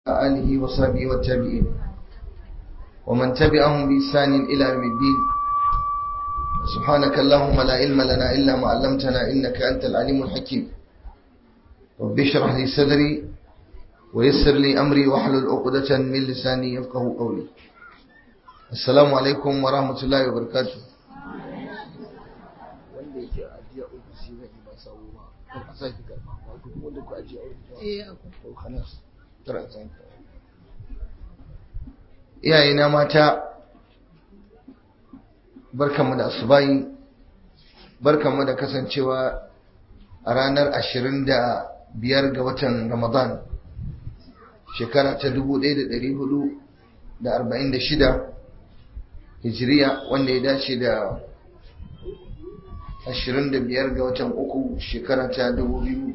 آله وصحبه والتابعين ومن تبعهم بإحسان إلى يوم الدين سبحانك اللهم لا علم لنا إلا ما علمتنا إنك أنت العليم الحكيم رب اشرح لي صدري ويسر لي أمري واحلل عقدة من لساني يفقه قولي السلام عليكم ورحمة الله وبركاته wanda yake ajiya ofisi zai yi ba sawo ba kan a sake karfa wato kuma wanda ku ajiya ofisi to khalas tara san ka iyayena mata barkanmu da asubahi barkanmu da kasancewa a ranar ashirin da biyar ga watan ramadan shekara ta dubu ɗaya da ɗari hudu da arba'in da shida hijiriya wanda ya dace da ashirin da biyar ga watan uku shekara ta dubu biyu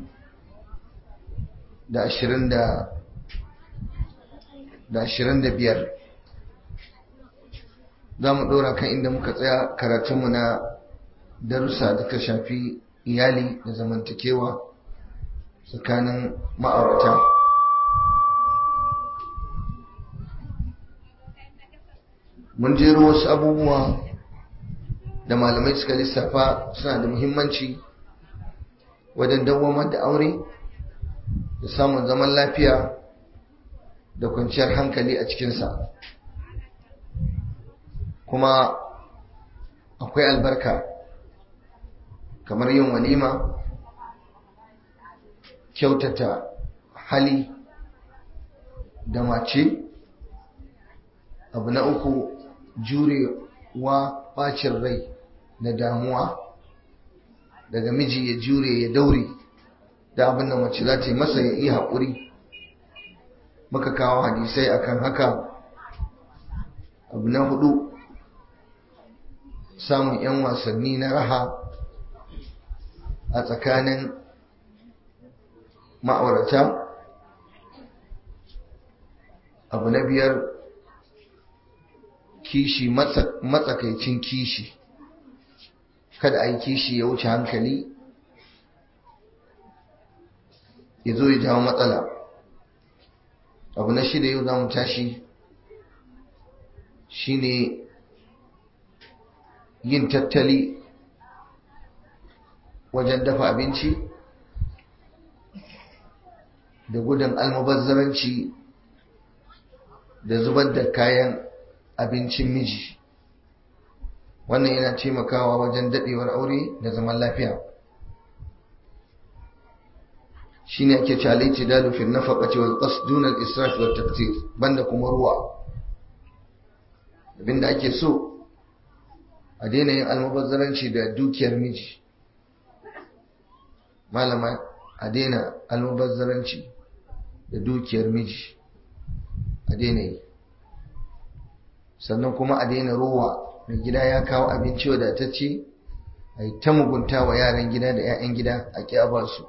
da ashirin da da ashirin da biyar za mu ɗora kan inda muka tsaya karatunmu na darussa da ta shafi iyali da zamantakewa tsakanin ma'aurata mun jero wasu abubuwa da malamai suka lissafa suna da muhimmanci wajen dawamar da aure da samun zaman lafiya da kwanciyar hankali a cikinsa kuma akwai albarka kamar yin walima kyautata hali da mace abu na uku jurewa bacin rai da damuwa daga miji ya jure ya daure da abin da mace za ta yi masa ya iya haƙuri muka kawo hadisai akan haka abu na hudu samun 'yan wasanni na raha a tsakanin ma'aurata abu na biyar kishi matsakaicin kishi kada a yi kishi ya wuce hankali ya zo ya jawo matsala abu na shida yau za mu tashi shine yin tattali wajen dafa abinci da gudun almubazzaranci da zubar da kayan abincin miji wannan yana taimakawa wajen dadewar aure da zaman lafiya shine ake cewa laiti dalu fil nafaqati wal qasd dun al israf wat taqtir banda kuma ruwa abinda ake so a daina yin almubazzaranci da dukiyar miji malama a daina almubazzaranci da dukiyar miji a daina yi sannan kuma a daina rowa da gida ya kawo abinci wadatacce a yi ta mugunta wa yaran gida da 'ya'yan gida a ƙyaba su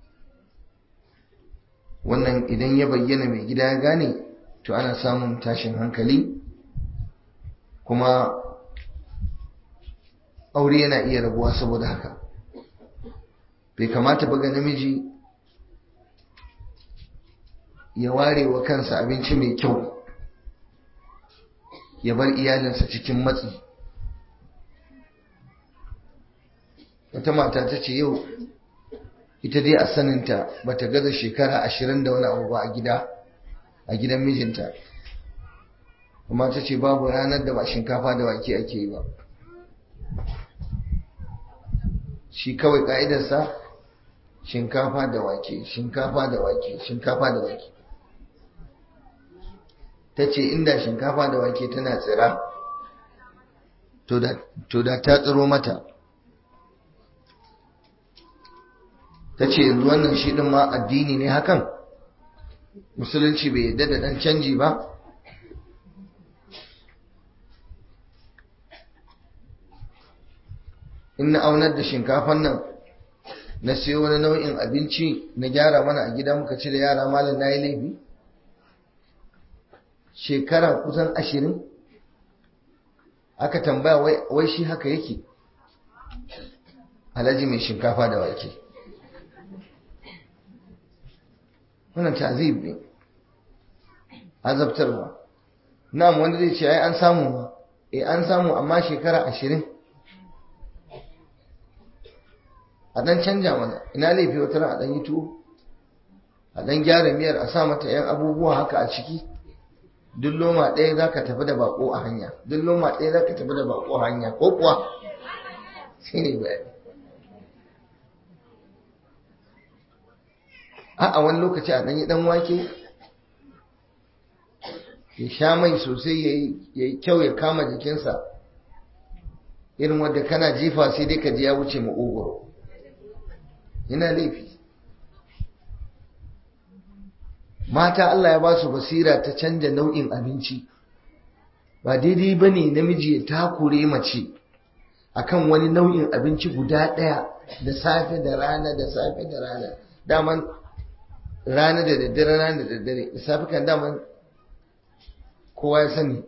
wannan idan ya bayyana mai gida ya gane to ana samun tashin hankali kuma aure yana iya rabuwa saboda haka bai kamata ba ga namiji ya ware wa kansa abinci mai kyau ya bar iyalinsa cikin matsi wata mata ta ce yau ita dai a saninta ba ta gaza shekara ashirin da wani abu ba a gida a gidan mijinta kuma ta ce babu ranar da ba shinkafa da wake ake yi ba shi kawai ka'idarsa shinkafa da wake shinkafa da wake shinkafa da wake ta ce inda shinkafa da wake tana tsira to da ta tsiro mata ta ce yanzu wannan shi ɗin ma addini ne hakan musulunci bai yadda da ɗan canji ba in na aunar da shinkafan nan na siyo wani nau'in abinci na gyara mana a gida muka ci da yara malam na yi laifi shekara kusan ashirin aka tambaya wai shi haka yake alhaji mai shinkafa da wake wannan tazib ne azabtarwa na'am wanda zai ce ai an samu ma eh an samu amma shekara ashirin a dan canja mana ina laifi wata ran a dan yi tuwo a dan gyara miyar a sa mata yan abubuwa haka a ciki duk loma ɗaya za ka tafi da bako a hanya duk loma ɗaya za ka tafi da bako a hanya ko kuwa shi ne bayani a wani lokaci a ɗanyi ɗan wake ya sha mai sosai ya yi kyau ya kama jikinsa irin wadda kana jifa sai dai ka ji ya wuce maƙogoro yana laifi mata Allah ya ba su basira ta canja nau'in abinci ba daidai ba ne namiji ya takure mace akan wani nau'in abinci guda ɗaya da safe da rana da safe da rana daman rana da daddare rana da daddare da safe kan daman kowa ya sani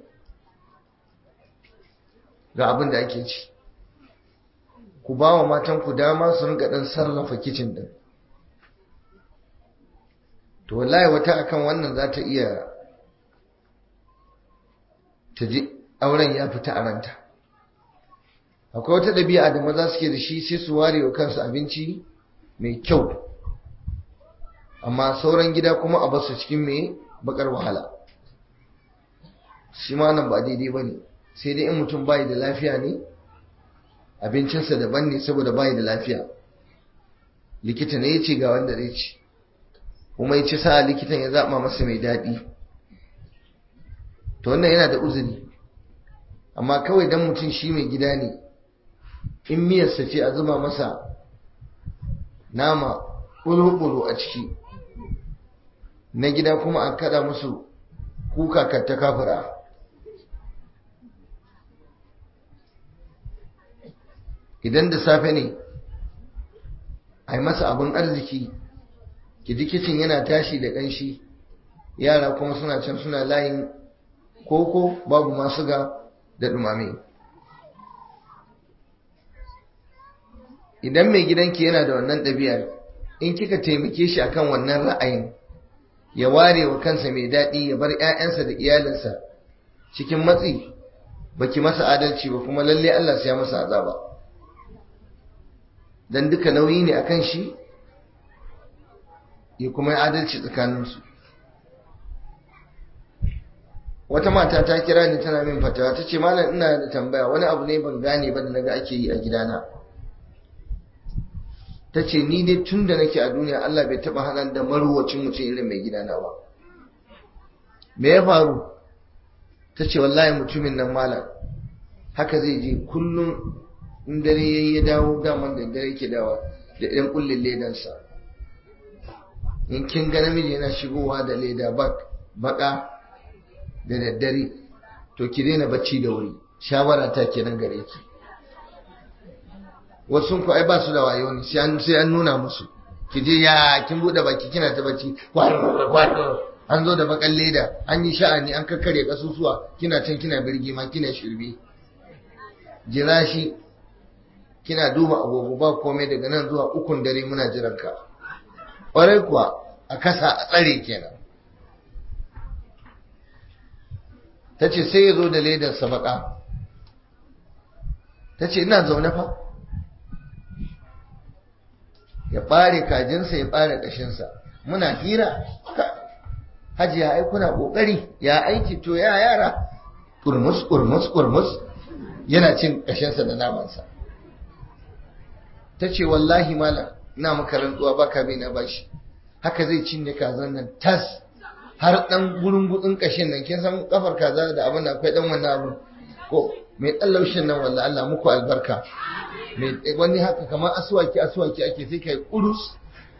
ga abin da ake ci ku ba wa matanku dama su rinka ɗan sarrafa kicin ɗin to wallahi wata akan wannan za ta iya ta ji auren ya fita a ranta akwai wata ɗabi'a da maza suke da shi sai su ware wa kansu abinci mai kyau amma sauran gida kuma a basu cikin mai bakar wahala shi ma nan ba daidai ba ne sai dai in mutum bayi da lafiya ne abincinsa daban ne saboda bayi da lafiya likita ne ya ce ga wanda zai ci kuma ya ci sa likitan ya zaɓa masa mai daɗi to wannan yana da uzuri amma kawai dan mutum shi mai gida ne in miyarsa ce a zuba masa nama ɓulo-ɓulo a ciki na gida kuma a kada musu kuka katta kafura idan da safe ne a yi masa abin arziki kicin yana tashi da ƙanshi yara kuma suna can suna layin koko babu masu ga da dumame idan mai gidanki yana da wannan ɗabi'ar in kika taimake shi akan wannan ra'ayin ya ware wa kansa mai daɗi ya bar 'ya'yansa da iyalinsa cikin matsi baki masa adalci ba kuma lalle Allah sai ya masa azaba dan duka nauyi ne akan shi ya kuma yi adalci tsakaninsu wata mata ta kira ni tana min fatawa ta ce malam ina da tambaya wani abu ne ban gane ba da naga ake yi a gidana ta ce ni dai tun da nake a duniya Allah bai taba hana da marwacin mutum irin mai gidana ba me ya faru ta ce wallahi mutumin nan malam haka zai je kullum in dare yayi ya dawo daman da dare ke dawa da ɗan kullin ledansa in kin ga namiji yana shigowa da leda baka da daddare to ki daina bacci da wuri shawara ta kenan gare ki wasu ku ai ba su da wayo ne sai an nuna musu ki je ya kin bude baki kina ta bacci an zo da bakan leda an yi sha'ani an kakkare kasusuwa kina can kina birgi ma kina shirbe jira shi kina duba agogo ba komai daga nan zuwa ukun dare muna jiran ka ƙwarai kuwa a kasa a tsare kenan ta ce sai ya zo da ledar sabaka ta ce ina zaune fa ya ɓare kajinsa ya ɓare ƙashinsa muna hira hajiya ai kuna ƙoƙari ya aiki to ya yara ƙurmus ƙurmus ƙurmus yana cin ƙashinsa da namansa ta ce wallahi malam ina maka rantsuwa baka bai na bashi haka zai cinye kazan nan tas har dan gurin gudun kashin nan kin san kafar kaza da abin da akwai dan wannan abin ko mai dan laushin nan wallahi Allah muku albarka mai wani haka kamar aswaki aswaki ake sai kai urus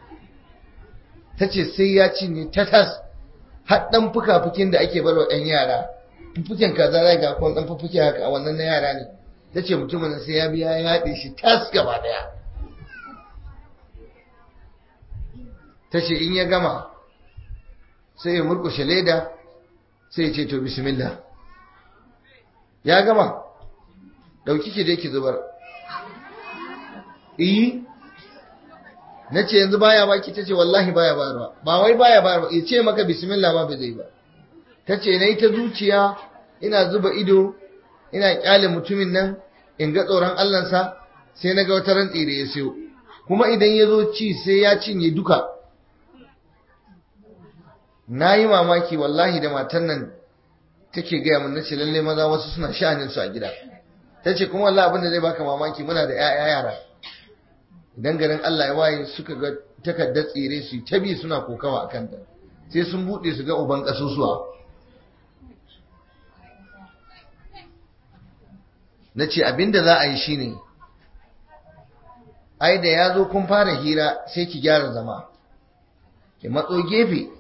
tace sai ya cinye ta tas har dan fuka-fukin da ake barwa ɗan yara fufukin kaza zai ga kon dan fufuke haka a wannan na yara ne tace mutumin sai ya biya ya haɗe shi tas gaba daya ta ce in ya gama sai ya murkushe leda sai ya ce to bismillah ya gama dauki ki dai ki zubar iyi na ce yanzu baya baki ta ce wallahi baya bayarwa ba wai baya bayarwa ya ce maka bismillah ma bai zai ba ta ce na yi ta zuciya ina zuba ido ina kyale mutumin nan in ga tsoron allansa sai na ga wata rantsi da ya siyo kuma idan ya zo ci sai ya cinye duka na yi mamaki wallahi da matan nan take gaya mun nace lalle maza wasu suna sha'anin su a gida ta ce kuma wallahi abin da zai baka mamaki muna da 'ya'ya yara idan garin Allah ya waye suka ga takardar tsire su ta bi suna kokawa akan ta sai sun bude su ga uban kasusuwa na ce abinda za a yi shine ai da ya zo kun fara hira sai ki gyara zama ki matso gefe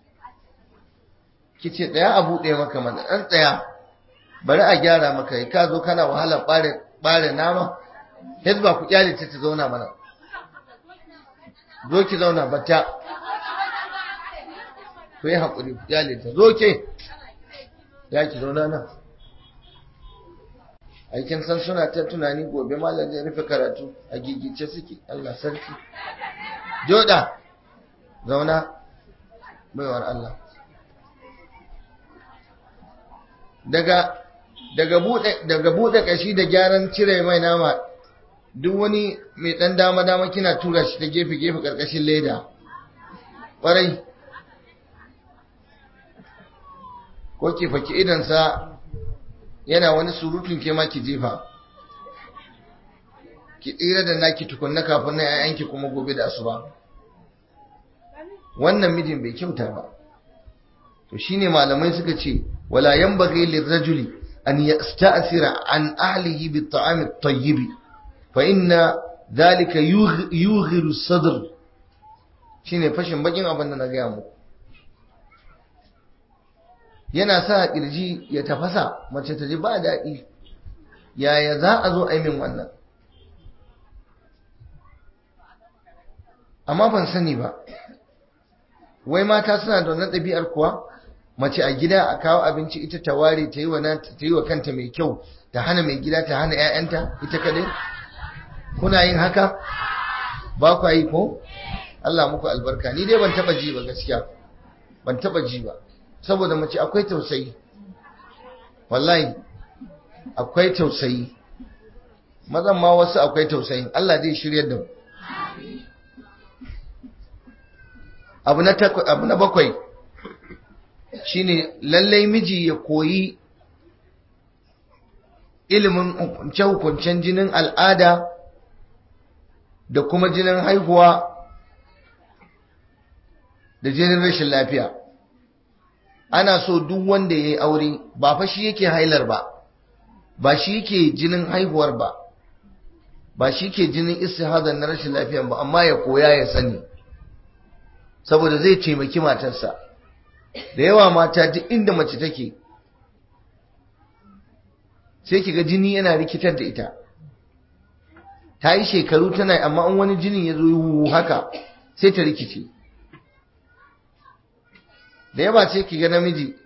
ki ce tsaya a buɗe maka mana ɗan tsaya bari a gyara maka ka zo kana wahalar ɓare nama hezba ku kyale ta ta zauna mana zo ki zauna bata ku yi haƙuri ku kyale ta zo ke ya ki zauna nan aikin san suna ta tunani gobe malam zai rufe karatu a gigice suke Allah sarki joda zauna baiwar Allah daga daga bude daga bude kashi da gyaran cire mai nama duk wani mai dan dama dama kina tura shi ta gefe gefe karkashin leda kwarai ko ki faki idan sa yana wani surutun ke ma ki jefa ki tsira da naki tukunna kafin na yayanki kuma gobe da asuba wannan mijin bai kyauta ba to shine malamai suka ce wala yanbaghi lirrajuli an yasta'sira an ahlihi bit-ta'am at-tayyib fa inna dhalika yughiru as-sadr shine fashin bakin abin da na ga muku yana sa kirji ya tafasa mace ta ji ba daɗi yaya za a zo a min wannan amma ban sani ba wai mata suna da wannan ɗabi'ar kuwa mace a gida a kawo abinci ita ta ware ta yi wa ta yi wa kanta mai kyau ta hana mai gida ta hana 'ya'yanta ita kadai kuna yin haka ba ku yi ko Allah muku albarka ni dai ban taba ji ba gaskiya ban taba ji ba saboda mace akwai tausayi wallahi akwai tausayi mazan ma wasu akwai tausayin Allah zai shiryar da mu abu na abu na bakwai shine lallai miji ya koyi ilimin hukunce-hukuncen jinin al'ada da kuma jinin haihuwa da jinin rashin lafiya ana so duk wanda ya yi aure ba fa shi yake hailar ba ba shi yake jinin haihuwar ba ba shi ke jinin istihadar na rashin lafiya ba amma ya koya ya sani saboda zai taimaki matarsa da yawa mata duk inda mace take sai kiga jini yana rikitar da ita ta yi shekaru tana amma in wani jini ya zo haka sai ta rikice da yawa sai kiga namiji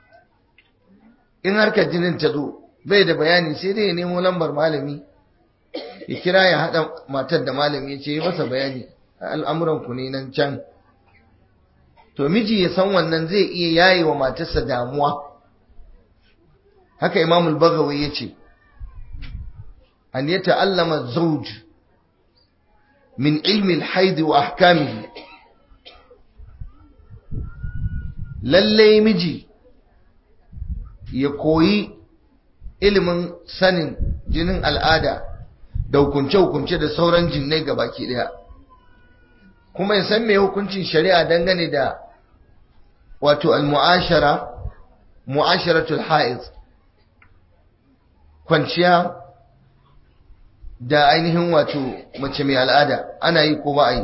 in harkar jinin ta zo bai da bayani sai dai ya nemo lambar malami ya kira ya haɗa matar da malami ya ce yi masa bayani al'amuranku ne nan can to miji ya san wannan zai iya yaye wa matarsa damuwa haka imamul bagawi ya ce an ya ta'allama zauj min ilmi alhaidi wa ahkamihi lallai miji ya koyi ilimin sanin jinin al'ada da hukunce-hukunce da sauran jinnai ga baki daya kuma ya san mai hukuncin shari'a dangane da wato al-mu'ashara mu'asharatul ha'iz kwanciya da ainihin wato mace mai al'ada ana yi ko ba a yi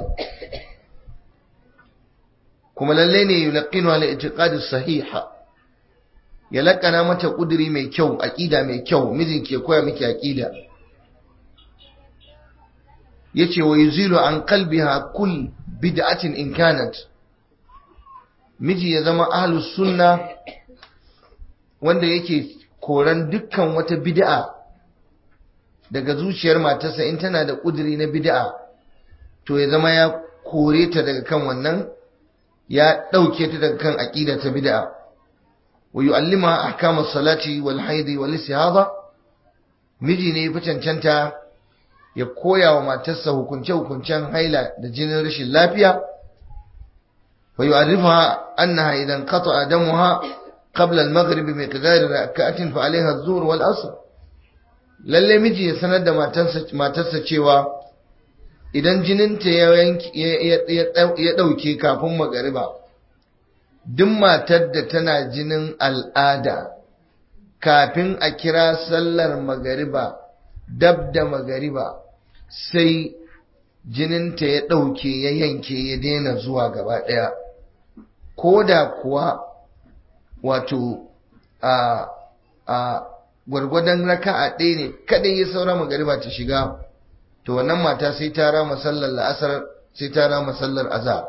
kuma lalle ne yulqinu ala i'tiqadi sahiha ya lakana mata kuduri mai kyau aqida mai kyau mijin ke koya miki aqida yace wa yuzilu an qalbiha kull bid'atin in kanat miji ya zama ahlus sunna wanda yake koran dukkan wata bid'a daga zuciyar matarsa in tana da kuduri na bid'a to ya zama ya kore ta daga kan wannan ya dauke ta daga kan aqida ta bid'a wa yu'allimaha ahkam as-salati wal haid wal istihada miji ne fi cancanta ya koya wa matarsa hukunce-hukuncen haila da jinin rashin lafiya wa yu'arrifaha annaha idan qata'a damuha qabla al-maghrib bi miqdar rak'atin fa 'alayha adh-dhuhr wal 'asr lalle miji ya sanar da matarsa matarsa cewa idan jininta ya ya dauke kafin magariba duk matar da tana jinin al'ada kafin a kira sallar magariba dab da magariba sai jininta ya ɗauke ya yanke ya daina zuwa gaba ɗaya ko da kuwa wato a a gwargwadon raka'a ɗaya ne kaɗai ya saura magariba ta shiga to wannan mata sai ta rama sallar la'asar sai ta rama sallar azhar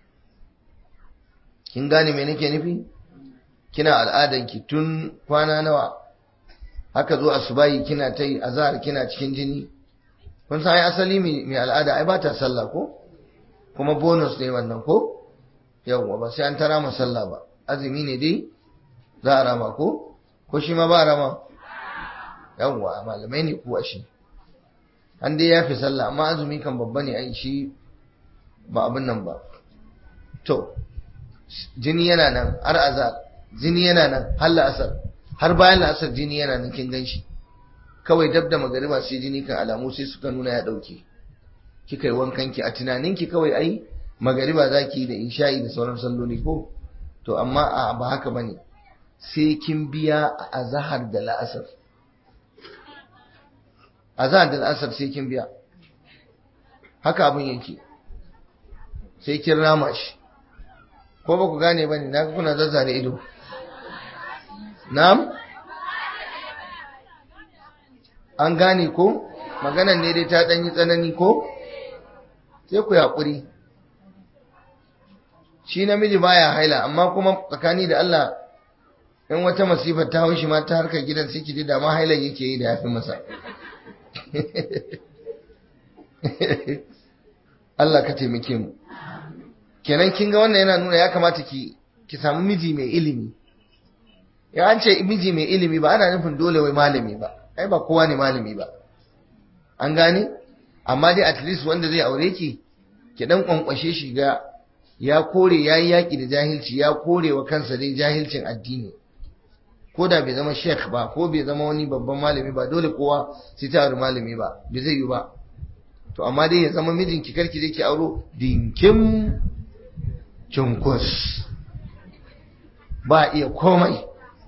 kin gane me nake nufi kina al'adanki tun kwana nawa haka zo asubahi kina ta yi azhar kina cikin jini kun san ai asali mai al'ada ai ba ta sallah ko kuma bonus ne wannan ko yawwa ba sai an tara ma sallah ba azumi ne dai za a rama ko ko shi ma ba a rama yawwa malamai ne kuwa shi an dai ya fi sallah amma azumi kan babba ne ai shi ba abin nan ba to jini yana nan har azhar jini yana nan har la'asar har bayan la'asar jini yana nan kin ganshi kawai dab da magariba sai jini kan alamu sai suka nuna ya dauke kika yi wankan ki a tunanin ki kawai ai magariba zaki da isha'i da sauran salloli ko to amma a ba haka bane sai kin biya a azhar da la'asar azhar da la'asar sai kin biya haka abin yake sai kin rama shi ko ba ku gane bane na kuna zazzare ido na'am an gane ko maganan ne dai ta dan yi tsanani ko sai ku haƙuri shi namiji baya haila amma kuma tsakani da Allah in wata masifar ta haushi ma ta harkar gidan sai ki ji da ma hailan yake yi da yafi masa Allah ka taimake mu kenan kin ga wannan yana nuna ya kamata ki ki samu miji mai ilimi ya an ce miji mai ilimi ba ana nufin dole wai malami ba ai ba kowa ne malami ba an gane amma dai at least wanda zai aure ki ki dan kwankwashe shi ga ya kore yayi yaki da jahilci ya kore wa kansa dai jahilcin addini ko da bai zama sheikh ba ko bai zama wani babban malami ba dole kowa sai ta aure malami ba bai zai yi ba to amma dai ya zama mijinki karki je ki auro dinkim cunkus ba iya komai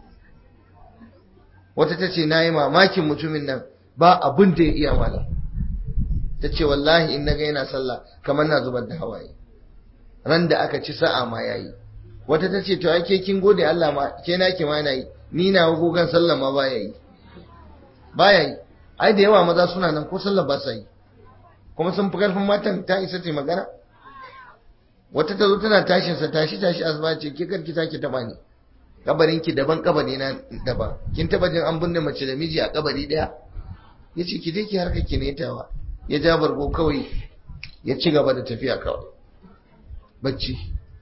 wata ta ce na yi mamakin mutumin nan ba abin da ya iya malam ta ce wallahi in naga yana sallah kamar na zubar da hawaye ran da aka ci sa'a ma yayi wata ta ce to ake kin gode Allah ma ke na ki ma yi ni na gogan sallah ma baya yi baya yi ai da yawa maza suna nan ko sallah ba sa yi kuma sun fi karfin matan ta isa ta magana wata ta zo tana tashin sa tashi tashi azba ce ke karki take taba ni kabarin ki daban kabari na daban kin taba jin an binne mace da miji a kabari daya yace ki je ki harka ki ne tawa ya ja bargo kawai ya ci gaba da tafiya kawai bacci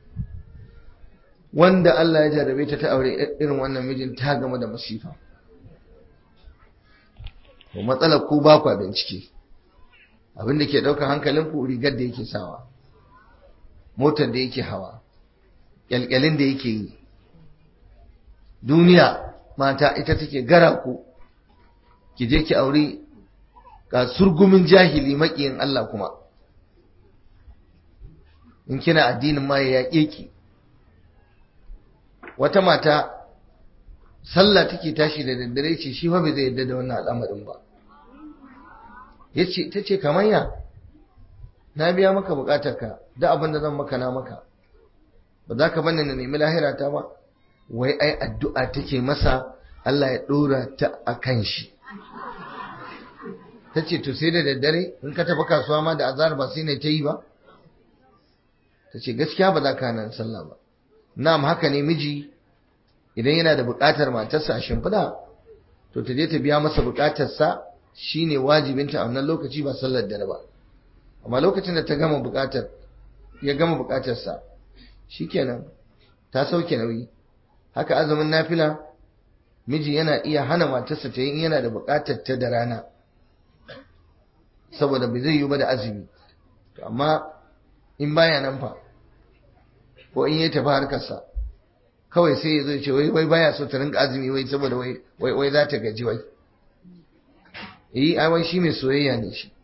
wanda Allah ya jarabe ta ta aure irin wannan mijin ta gama da masifa to matsalar ku ba ku bincike abin da ke daukar hankalin ku rigar da yake sawa motar da yake hawa kyalkyalin da yake yi duniya mata ita take gara ku ki je ki aure ga surgumin jahili makiyin Allah kuma in kina addinin ma ya yaƙe ki wata mata sallah take tashi da daddare ce shi fa bai zai yarda da wannan al'amarin ba yace tace kamar ya na biya maka bukatarka da abin da zan maka na maka ba za ka bani na nemi lahira ta ba wai ai addu'a take masa Allah ya dora ta akan shi tace to sai da daddare in ka tafi kasuwa ma da azar ba sai ne ta yi ba tace gaskiya ba za ka nan sallah ba na'am haka ne miji idan yana da bukatar matarsa a shimfiɗa to ta je ta biya masa bukatarsa shine wajibinta a wannan lokaci ba sallar dare ba amma lokacin da ta gama bukatar ya gama bukatarsa shikenan ta sauke nauyi haka azumin nafila miji yana iya hana matarsa ta yi in yana da buƙatar ta da rana saboda bai zai yi ba da azumi amma in baya nan fa ko in ya tafi harkarsa kawai sai ya zo ce wai wai baya so ta rinka azumi wai saboda wai wai wai za ta gaji wai yi ai wai shi mai soyayya ne shi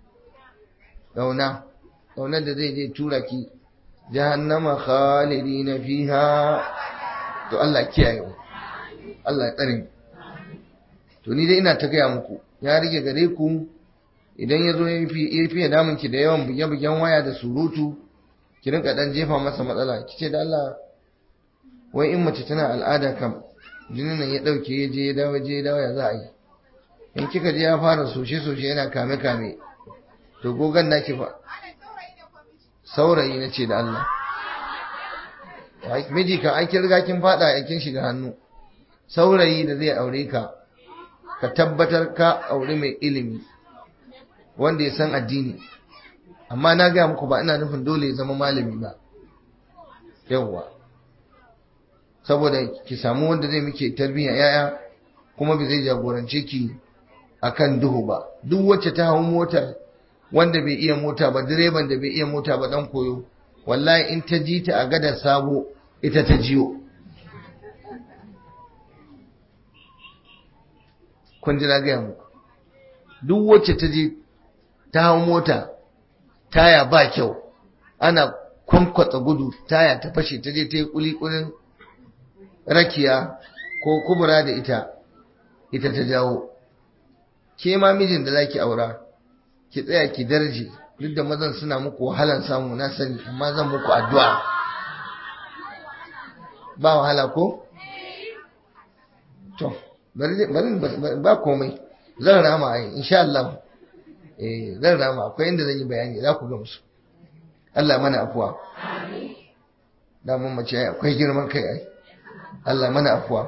ƙauna ƙaunar da zai je tura ki jahannama khalidina fiha to Allah kiyaye mu Allah ya tsare mu to ni dai ina ta gaya muku ya rige gare ku idan ya zo ya fiye damun ki da yawan buge-bugen waya da surutu ki rinka dan jefa masa matsala ki ce da Allah wai in mace tana al'ada kam jinin nan ya dauke ya je ya dawo je ya dawo ya za a yi in kika je ya fara soshe-soshe yana kame-kame to gogan naki fa saurayi na ce da Allah miji kan an riga kin fada a kin shiga hannu saurayi da zai aure ka ka tabbatar ka aure mai ilimi wanda ya san addini amma na gaya muku ba ina nufin dole ya zama malami ba yawwa saboda ki samu wanda zai muke tarbiyya yaya kuma bai zai jagorance ki akan duhu ba duk wacce ta hau motar wanda bai iya mota ba direban da bai iya mota ba dan koyo wallahi in ta ji ta a gadar sabo ita ta jiyo kun ji na gaya muku duk wacce ta je ta hau mota taya ba kyau ana kwankwatsa gudu taya ta fashe ta je ta yi kulikulin rakiya ko kubura da ita ita ta jawo ke ma mijin da zaki aura ki tsaya ki darje duk da mazan suna muku wahalan samu na sani amma zan muku addu'a ba wahala ko to bari ba komai zan rama ai insha Allah eh zan rama akwai inda zan yi bayani za ku ga musu Allah mana afuwa da mun mace ai akwai girman kai ai Allah mana afuwa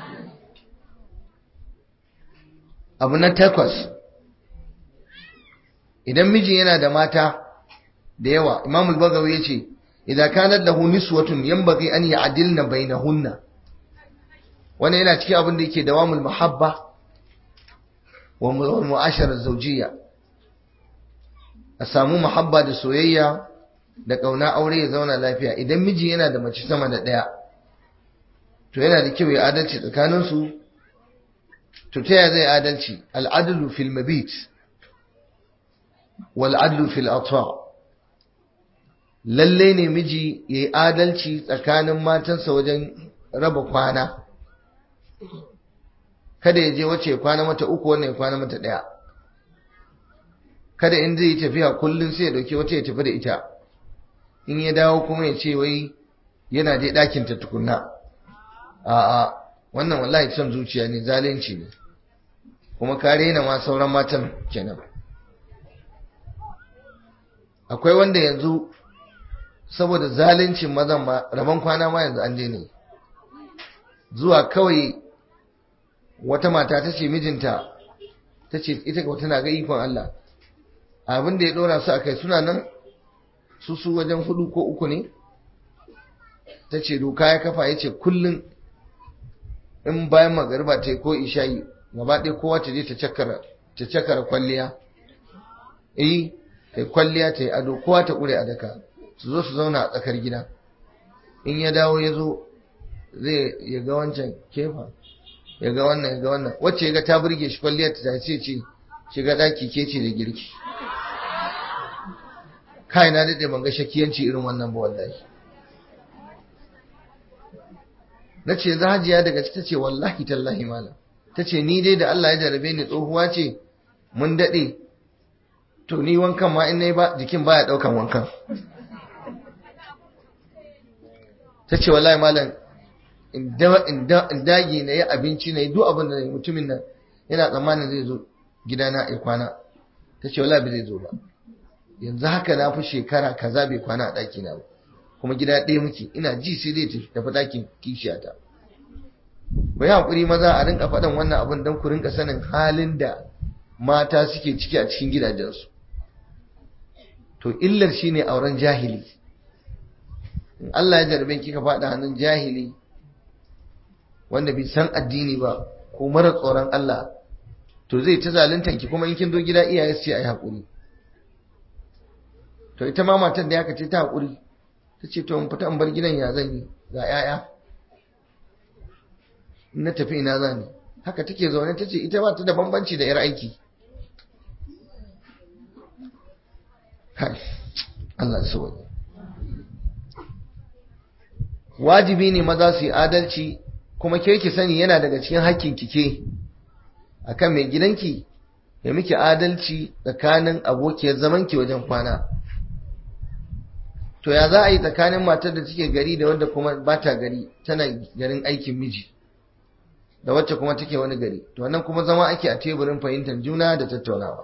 abu na takwas idan miji yana da mata da yawa Imam al-Bagawi yace idza kanat lahu niswatun yanbaghi an ya'dilna bainahunna wannan yana cikin abin da yake dawamul muhabba wa mu'ashara zawjiyya a samu muhabba da soyayya da kauna aure ya zauna lafiya idan miji yana da mace sama da daya to yana da kyau ya adalci tsakanin su to ta zai adalci al'adlu fil mabit wal adlu fil ata lalle ne miji yayi adalci tsakanin matansa wajen raba kwana kada ya je wace kwana mata uku wannan ya kwana mata ɗaya kada in zai yi tafiya kullum sai ya dauki wata ya tafi da ita in ya dawo kuma ya ce wai yana dai ɗakin ta tukunna a'a wannan wallahi son zuciya ne zalunci ne kuma ka rena ma sauran matan kenan akwai wanda yanzu saboda zaluncin mazan ma rabon kwana ma yanzu an daina zuwa kawai wata mata ta ce mijinta ta ce ita ka tana ga ikon Allah abin da ya dora su a kai suna nan su su wajen hudu ko uku ne ta ce doka ya kafa ya ce kullum in bayan magariba ta yi ko ishayi gaba ɗaya kowa ta je ta cakara kwalliya eh ta kwalliya ta yi ado kowa ta ƙure a daka su zo su zauna a tsakar gida in ya dawo ya zo zai ya ga wancan kefa ya ga wannan ya ga wannan wacce ya ga ta burge shi kwalliyar ta ce ce shiga daki ke ce da girki kai na dade ban ga shakiyanci irin wannan ba wallahi na ce zahajiya daga ta ce wallahi tallahi malam ta ce ni dai da Allah ya jarabe ni tsohuwa ce mun dade to ni wankan ma in nayi ba jikin baya daukan wankan ta ce wallahi malam in dage na yi abinci na yi duk abin da mutumin nan yana tsammanin zai zo gidana a kwana ta ce wala bai zai zo ba yanzu haka na fi shekara kaza bai kwana a ɗaki na ba kuma gida ɗaya muke ina ji sai zai tafi ɗakin kishiyata ku yi haƙuri maza a rinka faɗan wannan abin don ku rinka sanin halin da mata suke ciki a cikin gidajensu to illar shine auren jahili in Allah ya jarabe kika faɗa hannun jahili wanda bai san addini ba ko mara tsoron Allah to zai ta zaluntan ki kuma in kin zo gida iyaye su ce ai hakuri to ita ma matan da ya ce ta hakuri ta ce to in fita in bar gidan ya zan yi ga 'ya'ya in na tafi ina zani haka take zaune ta ce ita ba ta da bambanci da 'yar aiki Allah su wani wajibi ne maza su yi adalci kuma ke ki sani yana daga cikin hakkin kike akan mai gidanki ya miki adalci tsakanin abokiyar zamanki wajen kwana to ya za a yi tsakanin matar da take gari da wadda kuma ba ta gari tana garin aikin miji da wacce kuma take wani gari to wannan kuma zama ake a teburin fahimtar juna da tattaunawa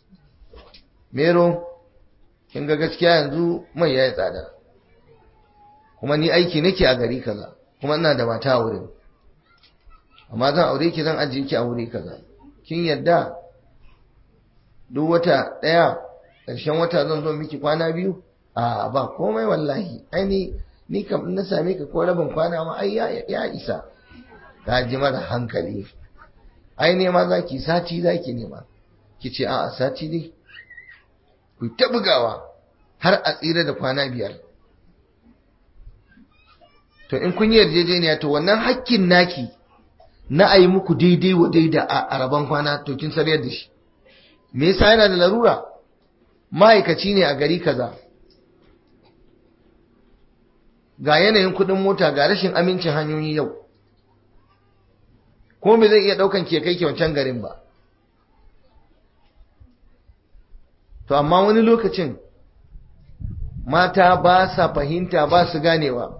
mero kin ga gaskiya yanzu mai yayi tsada kuma ni aiki nake a gari kaza kuma ina da mata a wurin amma zan aure ki zan ajiye ki a wuri kaza kin yadda duk wata daya ƙarshen wata zan zo miki kwana biyu a ba komai wallahi ai ni ni kam na same ka ko rabin kwana ma ai ya isa ka ji mara hankali ai nema zaki sati zaki nema ki ce a sati ne ku ta bugawa har a tsira da kwana biyar to in kun yi yarjejeniya to wannan hakkin naki na a yi muku daidai wa daida a rabon kwana to kin sarayar da shi me yasa yana da larura ma'aikaci ne a gari kaza ga yanayin kudin mota ga rashin amincin hanyoyi yau ko me zai iya daukan ke kai ke wancan garin ba to amma wani lokacin mata ba sa fahimta ba su ganewa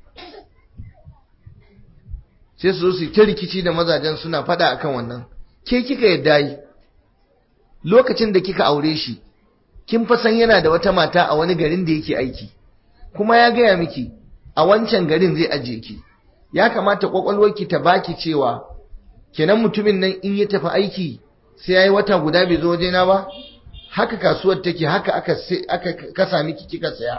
sai su zo su ta rikici da mazajen suna fada akan wannan ke kika yadda yi lokacin da kika aure shi kin fa san yana da wata mata a wani garin da yake aiki kuma ya gaya miki a wancan garin zai ajiye ki ya kamata kwakwalwarki ta baki cewa kenan mutumin nan in ya tafi aiki sai yayi wata guda bai zo wajena ba haka kasuwar take haka aka aka kasa miki kika saya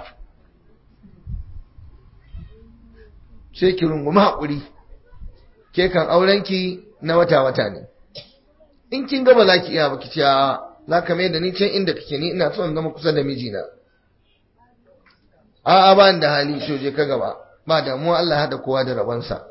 sai ki rungumi hakuri ke kan aurenki na wata wata ne in kin ga ba za ki iya ba ki ce za ka mai da ni can inda kake ni ina son zama kusa da mijina a'a ba da hali to je ka gaba ba damuwa Allah hada kowa da rabansa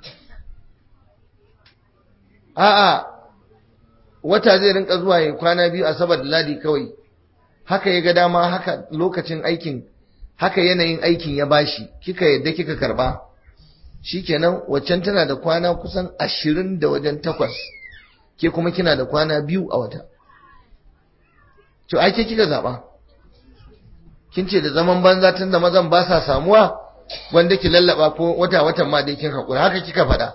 a'a wata zai rinka zuwa ya kwana biyu asabar da ladi kawai haka ya ga dama haka lokacin aikin haka yanayin aikin ya bashi kika yadda kika karba shikenan waccan tana da kwana kusan ashirin da wajen takwas ke kuma kina da kwana biyu a wata to ake kika zaba kin ce da zaman banza tun da mazan ba sa samuwa wanda ki lallaba ko wata watan ma dai kin hakura haka kika faɗa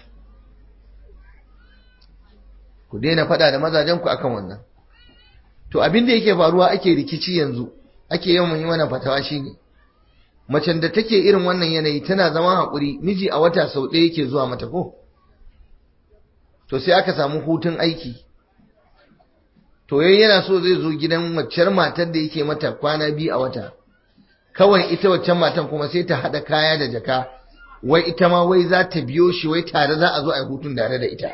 ku daina faɗa da mazajen ku akan wannan to abin da yake faruwa ake rikici yanzu ake yawan yi mana fatawa shine macen da take irin wannan yanayi tana zama hakuri miji a wata sau ɗaya yake zuwa mata ko to sai aka samu hutun aiki to yayi yana so zai zo gidan waccar matar da yake mata kwana biyu a wata kawai ita waccan matan kuma sai ta haɗa kaya da jaka wai ita ma wai za ta biyo shi wai tare za a zo a yi hutun tare da ita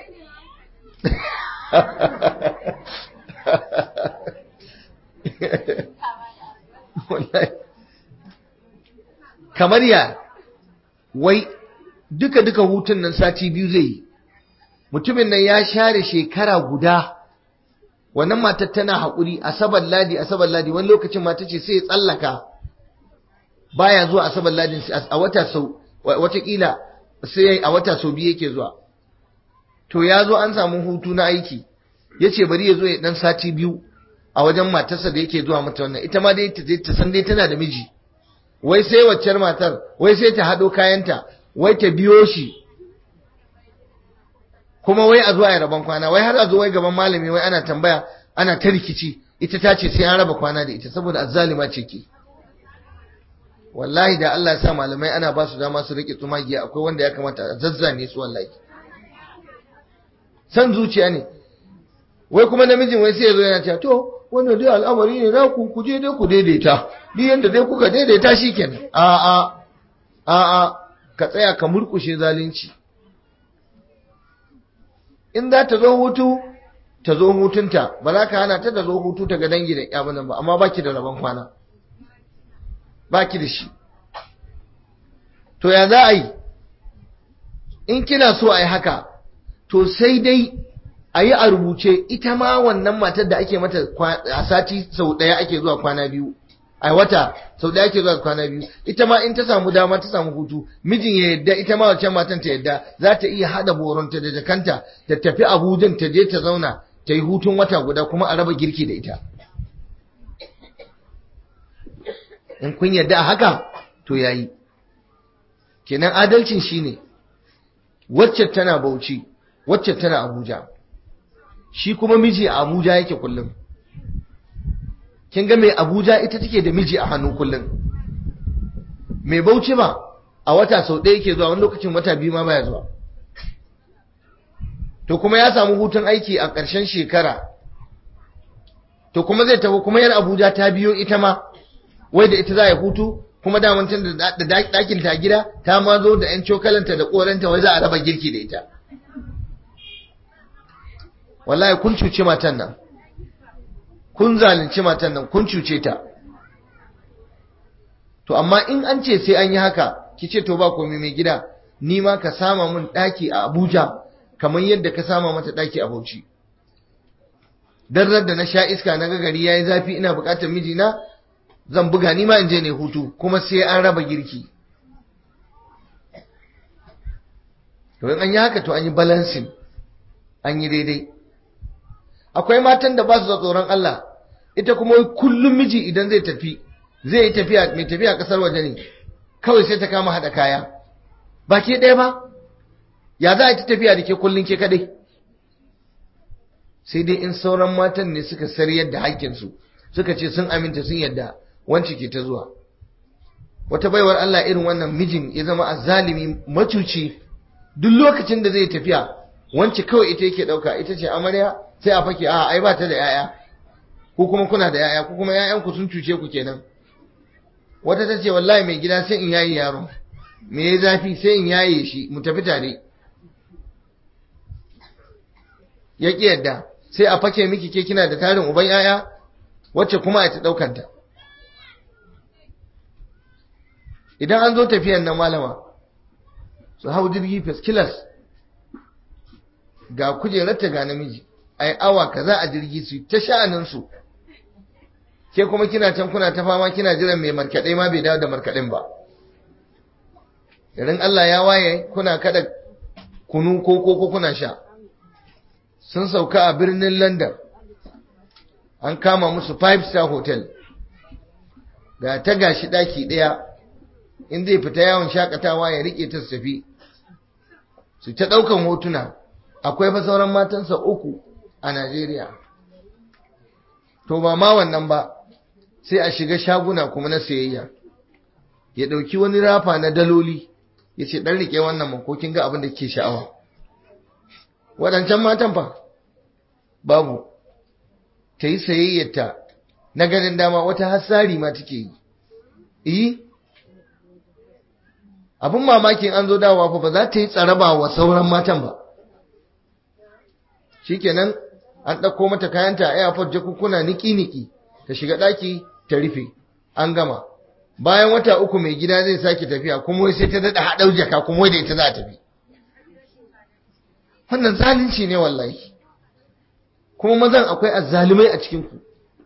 kamar ya wai duka-duka hutun nan sati biyu zai yi mutumin nan ya share shekara guda wannan matar tana haƙuri asabar ladi asabar ladi wani lokacin mata ce sai ya tsallaka baya zuwa asabar ladin a wata sau watakila sai a wata sau biyu yake zuwa to ya zo an samu hutu na aiki ya ce bari ya zo ya dan sati biyu a wajen matarsa da yake zuwa mata wannan ita ma dai ta san dai tana da miji wai sai waccar matar wai sai ta haɗo kayanta wai ta biyo shi kuma wai a zuwa ya rabon kwana wai har a zo wai gaban malami wai ana tambaya ana ta rikici ita ta ce sai an raba kwana da ita saboda azzalima ce ke wallahi da Allah ya sa malamai ana ba su dama su rike tsumagiya akwai wanda ya kamata a zazzane su wallahi san zuciya ne wai kuma namijin wai sai ya zo yana cewa to wannan dai al'amari ne na ku ku je dai ku daidaita ni yanda dai kuka daidaita shikenan a a a a ka tsaya ka murkushe zalunci in za ta zo hutu ta zo hutunta ba za ka hana ta da zo hutu ta ga dangi da ƴabanan ba amma baki da rabon kwana baki da shi to ya za a yi in kina so a yi haka to sai dai a yi a rubuce ita ma wannan matar da ake mata a sati sau ɗaya ake zuwa kwana biyu a wata sau ɗaya ake zuwa kwana biyu ita ma in ta samu dama ta samu hutu mijin ya yadda ita ma wancan matan ta yadda za ta iya haɗa boronta da jakanta ta tafi abujan ta je ta zauna ta yi hutun wata guda kuma a raba girki da ita in kun yadda a haka to yayi kenan adalcin shine wacce tana bauchi wacce tana abuja shi kuma miji a abuja yake kullum kin ga mai abuja ita take da miji a hannu kullum mai bauchi ba a wata sau ɗaya yake zuwa wani lokacin wata biyu ma baya zuwa to kuma ya samu hutun aiki a ƙarshen shekara to kuma zai tafi kuma yar abuja ta biyo ita ma wai da ita za a hutu kuma damantin da ɗakin ta gida ta ma zo da 'yan cokalanta da ƙoranta wai za a raba girki da ita wallahi kun cuce matan nan kun zalunci matan nan kun cuce ta to amma in an ce sai an yi haka ki ce to ba komai mai gida ni ma ka sama mun ɗaki a abuja kamar yadda ka sama mata ɗaki a bauchi dan da na sha iska na gari yayi zafi ina buƙatar mijina zan buga ni ma in je ne hutu kuma sai an raba girki to in an yi haka to an yi balancing an yi daidai akwai matan da ba su da tsoron Allah ita kuma kullum miji idan zai tafi zai yi tafiya mai tafiya kasar waje ne kawai sai ta kama hada kaya ba ke ɗaya ba ya za a ta tafiya da ke kullum ke kadai sai dai in sauran matan ne suka sariyar da haƙƙinsu suka ce sun aminta sun yadda wance ke ta zuwa wata baiwar Allah irin wannan mijin ya zama azzalimi macuci duk lokacin da zai tafiya wance kawai ita yake dauka ita ce amarya sai a fake a ai ba ta da yaya ko kuma kuna da yaya ko kuma yayan ku sun cuce ku kenan wata ta ce wallahi mai gida sai in yayi yaro me ya zafi sai in yaye shi mu tafi tare ya ki yadda sai a fake miki ke kina da tarin uban yaya wacce kuma a ta daukanta idan an zo tafiyan nan malama su hau jirgi first class ga kujerarta ga namiji ai awa kaza a jirgi su ta sha'anin su ke kuma kina can kuna ta fama kina jiran mai markaɗe ma bai dawo da markaɗin ba idan Allah ya waye kuna kada kunu ko koko kuna sha sun sauka a birnin London an kama musu five star hotel ga ta gashi daki daya in zai fita yawon shakatawa ya rike ta su tafi su ta daukan hotuna akwai fa sauran matansa uku a Najeriya to ba ma wannan ba sai a shiga shaguna kuma na sayayya ya dauki wani rafa na daloli ya ce dan rike wannan makokin ga abin da ke sha'awa waɗancan matan fa babu ta yi sayayyarta na ganin dama wata hassari ma take yi yi abin mamakin an zo dawowa fa ba za ta yi tsaraba wa sauran matan ba shikenan an ɗauko mata kayanta a airport jakukuna niki-niki ta shiga ɗaki ta rufe an gama bayan wata uku mai gida zai sake tafiya kuma wai sai ta daɗa haɗau jaka kuma wai da ita za a tafi wannan zalunci ne wallahi kuma mazan akwai azzalumai a cikinku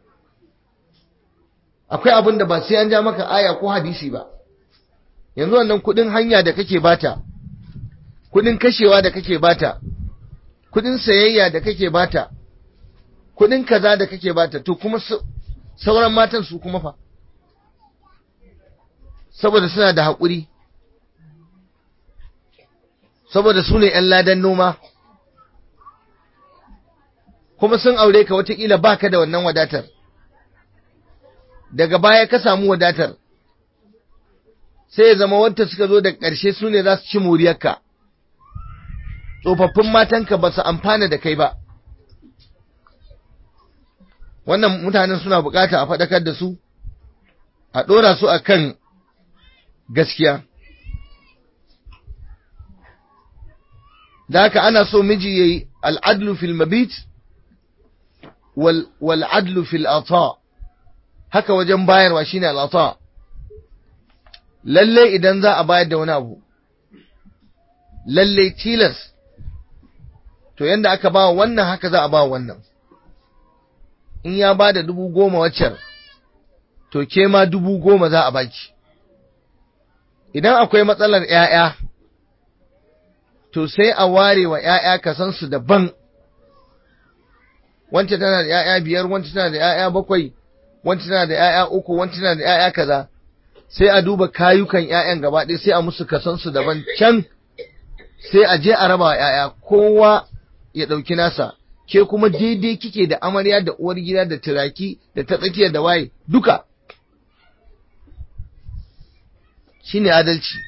akwai abin da ba sai an ja maka aya ko hadisi ba yanzu wannan kudin hanya da kake bata kudin kashewa da kake bata kudin sayayya da kake bata kudin kaza da kake bata to kuma sauran matan su kuma fa saboda suna da haƙuri saboda su ne ‘yan ladan noma kuma sun aure ka watakila baka da wannan wadatar daga baya ka samu wadatar sai ya zama wanda suka zo da ƙarshe su ne za su ci moriyarka tsofaffin matanka ba su amfana da kai ba wannan mutanen suna bukata a faɗakar da su a ɗora su a kan gaskiya da haka ana so miji yayi al'adlu fil mabit wal wal adlu fil ata haka wajen bayarwa shine al ata lalle idan za a bayar da wani abu lalle tilas to yanda aka ba wannan haka za a ba wannan in ya ba da dubu goma waccan to ke ma dubu goma za a baki idan akwai matsalar ‘ya'ya to sai a ware wa ‘ya'ya kasansu daban wance tana da ‘ya'ya biyar wance tana da ‘ya'ya bakwai wance tana da ‘ya'ya uku wance tana da ‘ya'ya kaza sai a duba kayukan ‘ya'yan gaba ɗaya sai a musu kasansu daban can sai a je a raba wa ‘ya'ya kowa ya ɗauki nasa ke kuma daidai kike da amarya da uwar gida da turaki da ta tsakiyar da waye duka shine adalci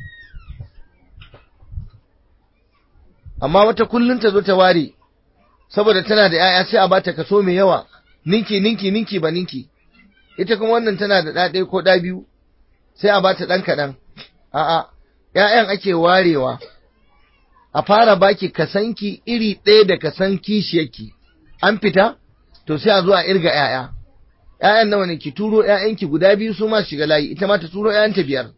amma wata kullun ta zo ta ware saboda tana da ‘ya'ya sai a bata kaso mai yawa ninki ninki ninki ba ninki ita kuma wannan tana da ɗaɗe ko ɗa biyu sai a bata ɗan kaɗan a'a ‘ya'yan ake warewa a fara baki kasanki iri ɗaya da kasan kishiyarki an fita to sai a zo a irga ‘ya'ya ‘ya'yan nawa ne ki turo ‘ya'yanki guda biyu su ma shiga layi ita ma ta turo ‘ya'yanta biyar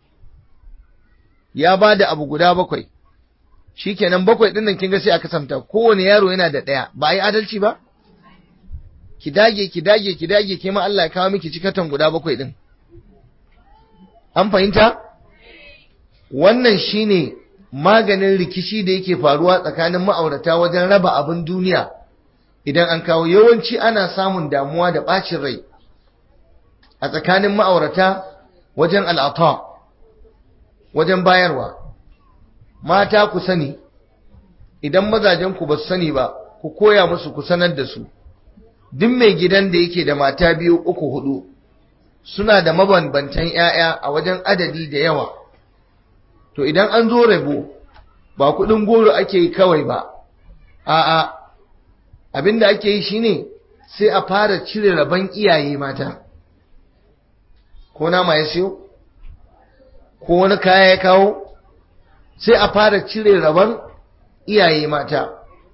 ya ba da abu guda bakwai shikenan bakwai ɗin nan kin ga sai a kasanta kowane yaro yana da ɗaya ba a yi adalci ba ki dage ki dage ki dage ke ma Allah ya kawo miki cikatan guda bakwai ɗin an fahimta wannan shine maganin rikici da yake faruwa tsakanin ma'aurata wajen raba abin duniya idan an kawo yawanci ana samun damuwa da ɓacin rai a tsakanin ma'aurata wajen al'ata wajen bayarwa mata ku sani idan mazajen ku ba su sani ba ku koya musu ku sanar da su duk mai gidan da yake da mata biyu uku hudu suna da mabambantan 'ya'ya a wajen adadi da yawa to idan an zo rabo ba kudin goro ake yi kawai ba a'a abinda ake yi shine sai a fara cire rabon iyaye mata ko nama ya siyo ko wani kaya ya kawo sai a fara cire rabon iyaye mata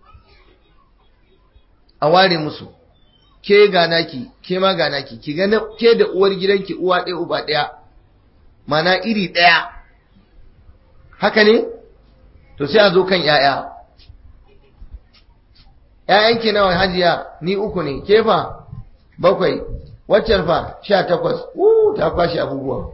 a ware musu ke ganaki ke ma ganaki ki ga ke da uwar gidanki uwa ɗaya uba ɗaya mana iri ɗaya haka ne to sai a zo kan ‘ya'ya ‘ya'yanki nawa hajiya ni uku ne kefa bakwai waccan fa sha takwas ta kwashe abubuwa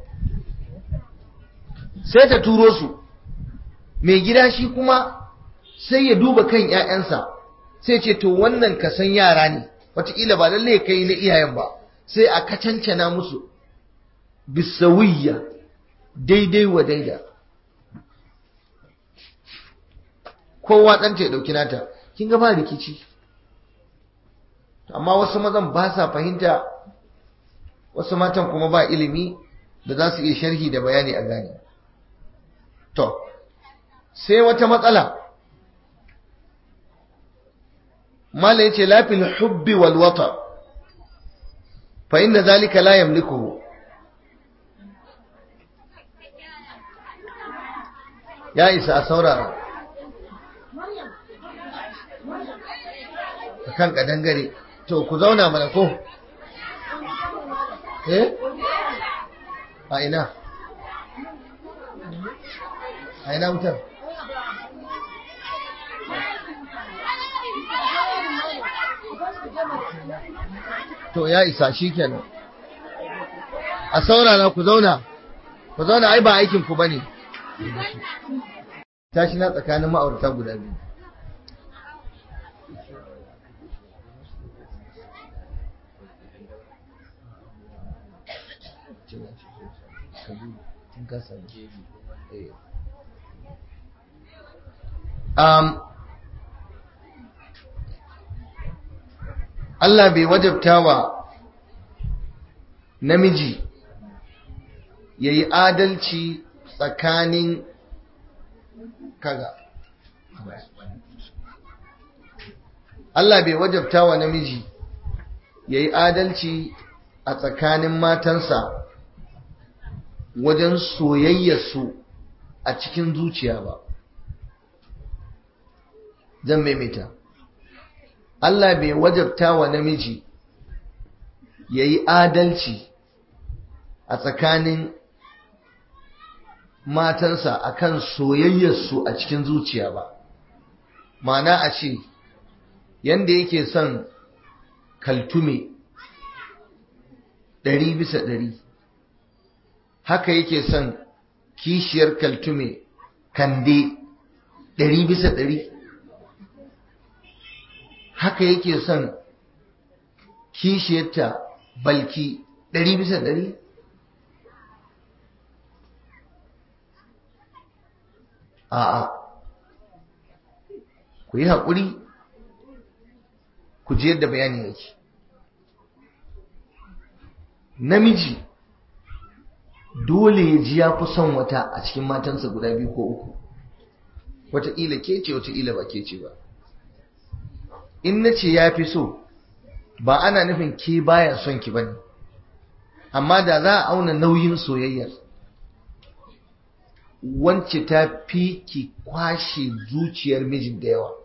sai ta turo su mai gida shi kuma sai ya duba kan ‘ya'yansa sai ce to wannan ka san yara ne wataƙila ba lalle kai na iyayen ba sai a kacancana musu bisawiyya daidai wa daida kowa ɗanta ya ɗauki nata kin ga ba rikici amma wasu mazan ba sa fahimta wasu matan kuma ba ilimi da za su iya sharhi da bayani a gane to sai wata matsala mala yace lafil hubbi wal wata fa inna zalika la yamlikuhu ya isa a saurara kan kadangare to ku zauna mana ko eh a ina a ina wutar to ya isa shi kenan a saurara ku zauna ku zauna ai ba aikin ku bane tashi na tsakanin ma'aurata guda biyu um, Allah bai wajabta wa namiji ya yi adalci tsakanin kaga Allah bai wajabta wa namiji ya yi adalci a tsakanin matansa wajen soyayyarsu a cikin zuciya ba zan maimaita Allah bai wajabta wa namiji ya yi adalci a tsakanin matansa akan soyayyarsu a cikin zuciya ba ma'ana a ce yanda yake son kaltume ɗari bisa ɗari haka yake son kishiyar kaltume kande ɗari bisa ɗari haka yake son kishiyarta balki ɗari bisa ɗari a'a ku yi haƙuri ku ji yadda bayanin yake namiji dole ya ji ya fi son wata a cikin matansa guda biyu ko uku wataƙila ke ce wataƙila ba ke ce ba in na ce ya fi so ba ana nufin ke baya son ki bane amma da za a auna nauyin soyayyar wance ta fi ki kwashe zuciyar mijin da yawa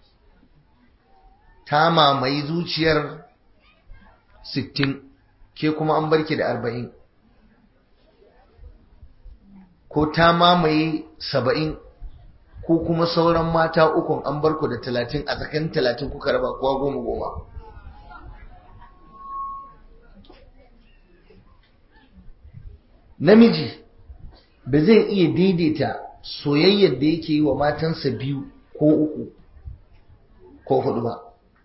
ta mamaye zuciyar sittin ke kuma an barki da arba'in ko ta mamaye saba'in ko kuma sauran mata ukun an barku da talatin a tsakanin talatin kuka raba kowa goma goma namiji ba zai iya daidaita soyayyar da yake yi wa matansa biyu ko uku ko hudu ba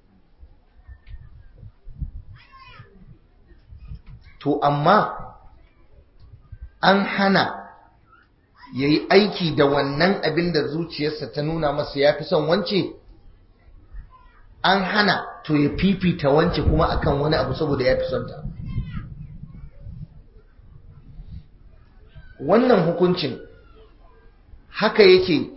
to amma an hana ya yi aiki da wannan abin da zuciyarsa ta nuna masa ya fi son wance an hana to ya fifita wance kuma akan wani abu saboda ya fi son ta wannan hukuncin haka yake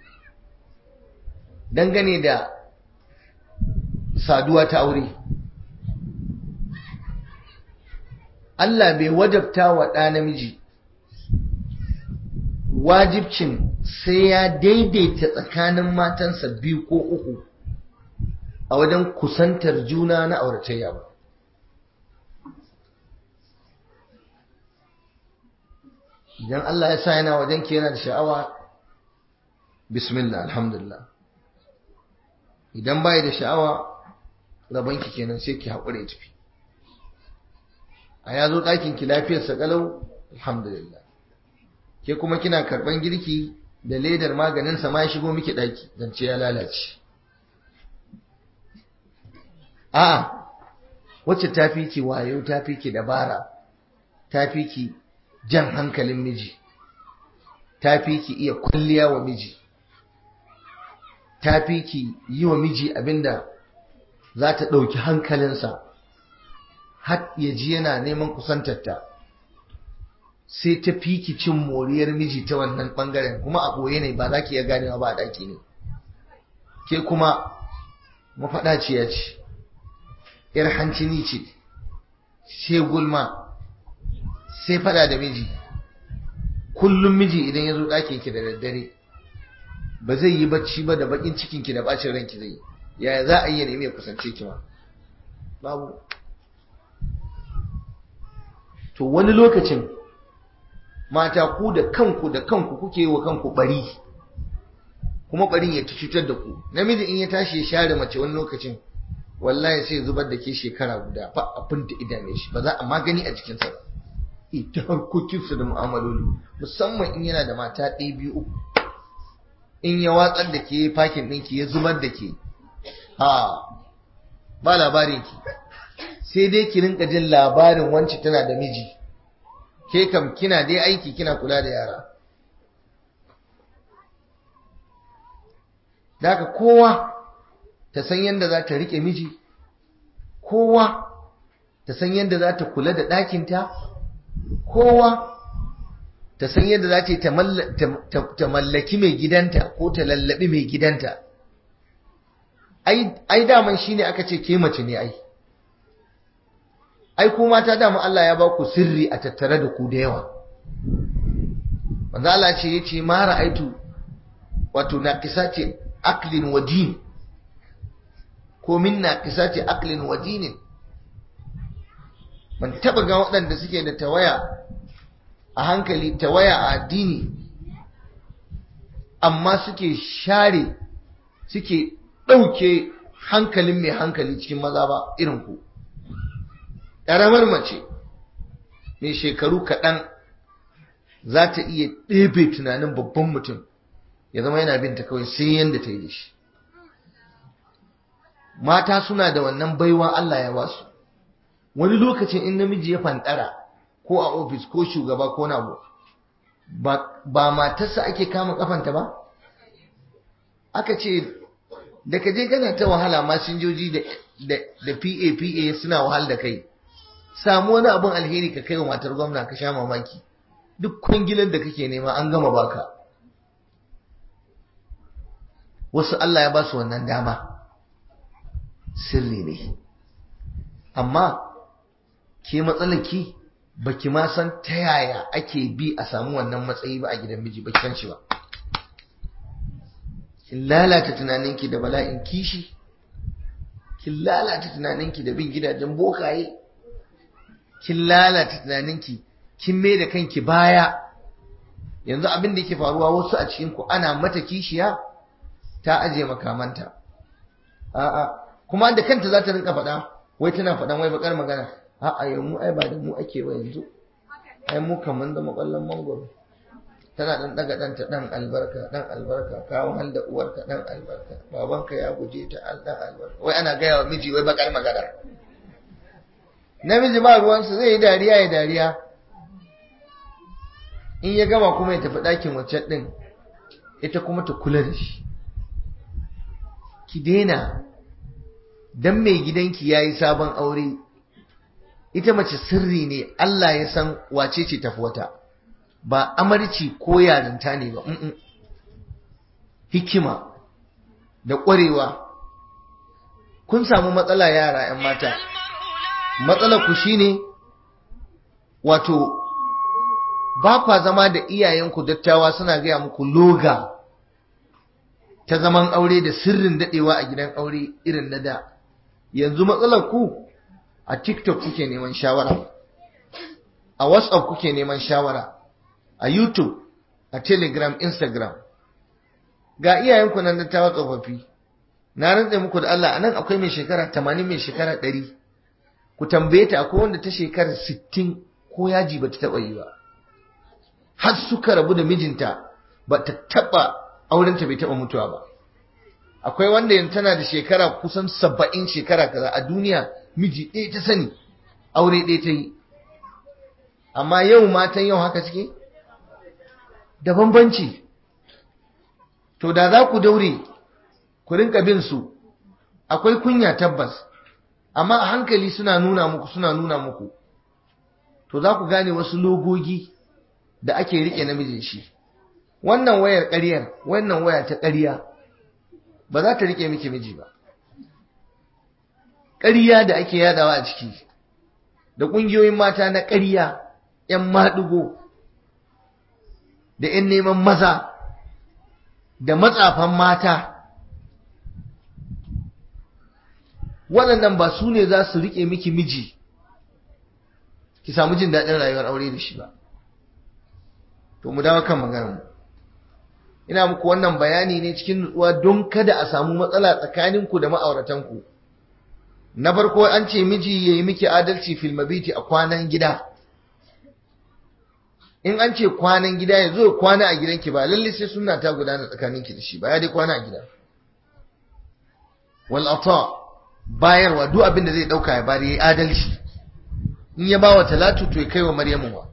dangane da saduwa ta aure Allah bai wajabta wa ɗa namiji wajibcin sai ya daidaita tsakanin matansa biyu ko uku a wajen kusantar juna na auratayya ba idan Allah ya sa yana wajen ki yana da sha'awa bismillah alhamdulillah idan bai da sha'awa rabanki kenan sai ki haƙure tafi a ya zo ɗakin ki lafiyarsa ƙalau alhamdulillah ke kuma kina karɓan girki da ledar maganinsa ma ya shigo miki ɗaki zance ya lalace a wacce ta fi ki wayo ta fi ki dabara ta fi ki jan hankalin miji ta fi ki iya kulliya wa miji ta fi ki yi wa miji abinda za ta ɗauki hankalinsa har ya ji yana neman kusantarta sai ta fi ki cin moriyar miji ta wannan ɓangaren kuma a ɓoye ne ba za ki iya ganewa ba a ɗaki ne ke kuma mafaɗaciya ce ‘yar hancini ce sai gulma sai fada da miji kullum miji idan ya zo ɗakin ki da daddare ba zai yi bacci ba da bakin cikin ki da bacin ranki zai yaya za a yi nemi ya kusance ki ma babu to wani lokacin mata ku da kanku da kanku kuke yi wa kanku bari kuma barin ya cutar da ku namiji in ya tashi ya share mace wani lokacin wallahi sai zubar da ke shekara guda ba abin da idame shi ba za a magani a jikinsa ba ita harkokinsa da mu'amaloli musamman in yana da mata ɗaya biyu uku in ya watsar da ke fakin ɗinki ya zubar da ke ha ba labarin ki sai dai ki rinka jin labarin wance tana da miji ke kam kina dai aiki kina kula da yara daga kowa ta san yadda za ta riƙe miji kowa ta san yadda za ta kula da ɗakinta kowa ta san yadda za ta ta mallaki mai gidanta ko ta lallabi mai gidanta ai daman shi ne aka ce ke mace ne ai ai kuma ta dama Allah ya ba ku sirri a tattare da ku da yawa wanda Allah ce ya ce mara aitu wato na kisa ce aklin wa din ko minna kisati aqlin wa dinin ban taba ga waɗanda suke da tawaya a hankali tawaya a addini amma suke share suke ɗauke hankalin mai hankali cikin maza ba irin ku ƙaramar mace mai shekaru kaɗan za ta iya ɗebe tunanin babban mutum ya zama yana binta kawai sai yadda ta yi da shi mata suna da wannan baiwa Allah ya basu wani lokacin in namiji ya fantara ko a ofis ko shugaba ko na ba matarsa ake kama kafanta ba aka ce da ka je kana ta wahala masinjoji da PA PA suna wahal da kai samu wani abin alheri ka kai wa matar gwamna ka sha mamaki duk kwangilar da kake nema an gama baka wasu Allah ya ba su wannan dama sirri ne amma ke matsalaki baki ma san ta yaya ake bi a samu wannan matsayi ba a gidan miji baki san shi ba kin lalata tunaninki da bala'in kishi kin lalata tunaninki da bin gidajen bokaye kin lalata tunaninki kin mai da kanki baya yanzu abin da yake faruwa wasu a cikin ku ana mata kishiya ta aje makamanta a'a kuma da kanta za ta rinka faɗa wai tana faɗan wai bakar magana a'a yau mu ai ba da mu ake ba yanzu ai mu kaman da makwallon mangoro tana dan daga ɗanta dan albarka dan albarka kawo hal da uwarka dan albarka babanka ya guje ta al dan albarka wai ana gaya wa miji wai bakar magana namiji ba ruwansa zai yi dariya ya dariya in ya gama kuma ya tafi ɗakin waccan ɗin ita kuma ta kula da shi ki daina dan mai gidanki ya yi sabon aure ita mace sirri ne Allah ya san wace ce tafi wata ba amarci ko yarinta ne ba hikima da ƙwarewa kun samu matsala yara 'yan mata matsalar ku shine wato ba kwa zama da iyayenku dattawa suna gaya muku loga ta zaman aure da sirrin dadewa a gidan aure irin na da yanzu matsalar ku a TikTok kuke neman shawara a WhatsApp kuke neman shawara a YouTube a Telegram Instagram ga iyayenku nan dattawa tsofaffi na rantsa muku da Allah anan akwai mai shekara 80 mai shekara 100 ku tambaye ta akwai wanda ta shekara 60 ko yaji ba ta taba yi ba har suka rabu da mijinta ba ta taba aurenta bai taba mutuwa ba akwai wanda yanzu tana da shekara kusan saba'in shekara kaza a duniya miji ɗaya ta sani aure ɗaya ta yi amma yau matan yau haka suke da bambanci to da za ku daure ku rinka bin su akwai kunya tabbas amma a hankali suna nuna muku suna nuna muku to za ku gane wasu logogi da ake rike namijin shi wannan wayar ƙaryar wannan waya ta ƙarya ba za ta rike miki miji ba ƙarya da ake yadawa a ciki da ƙungiyoyin mata na ƙarya 'yan maɗigo da 'yan neman maza da matsafan mata waɗannan ba su ne za su rike miki miji ki samu jin daɗin rayuwar aure da shi ba to mu dawo kan maganar mu ina muku wannan bayani ne cikin nutsuwa don kada a samu matsala tsakaninku da ma'auratanku na farko an ce miji yayi miki adalci fil mabiti a kwanan gida in an ce kwanan gida ya zo kwana a gidanki ba lalle sai sunna ta gudana tsakaninki da shi ba ya dai kwana a gida wal ata bayarwa duk abin da zai dauka ya bari yayi adalci in ya bawa talatu to ya kaiwa maryamu wa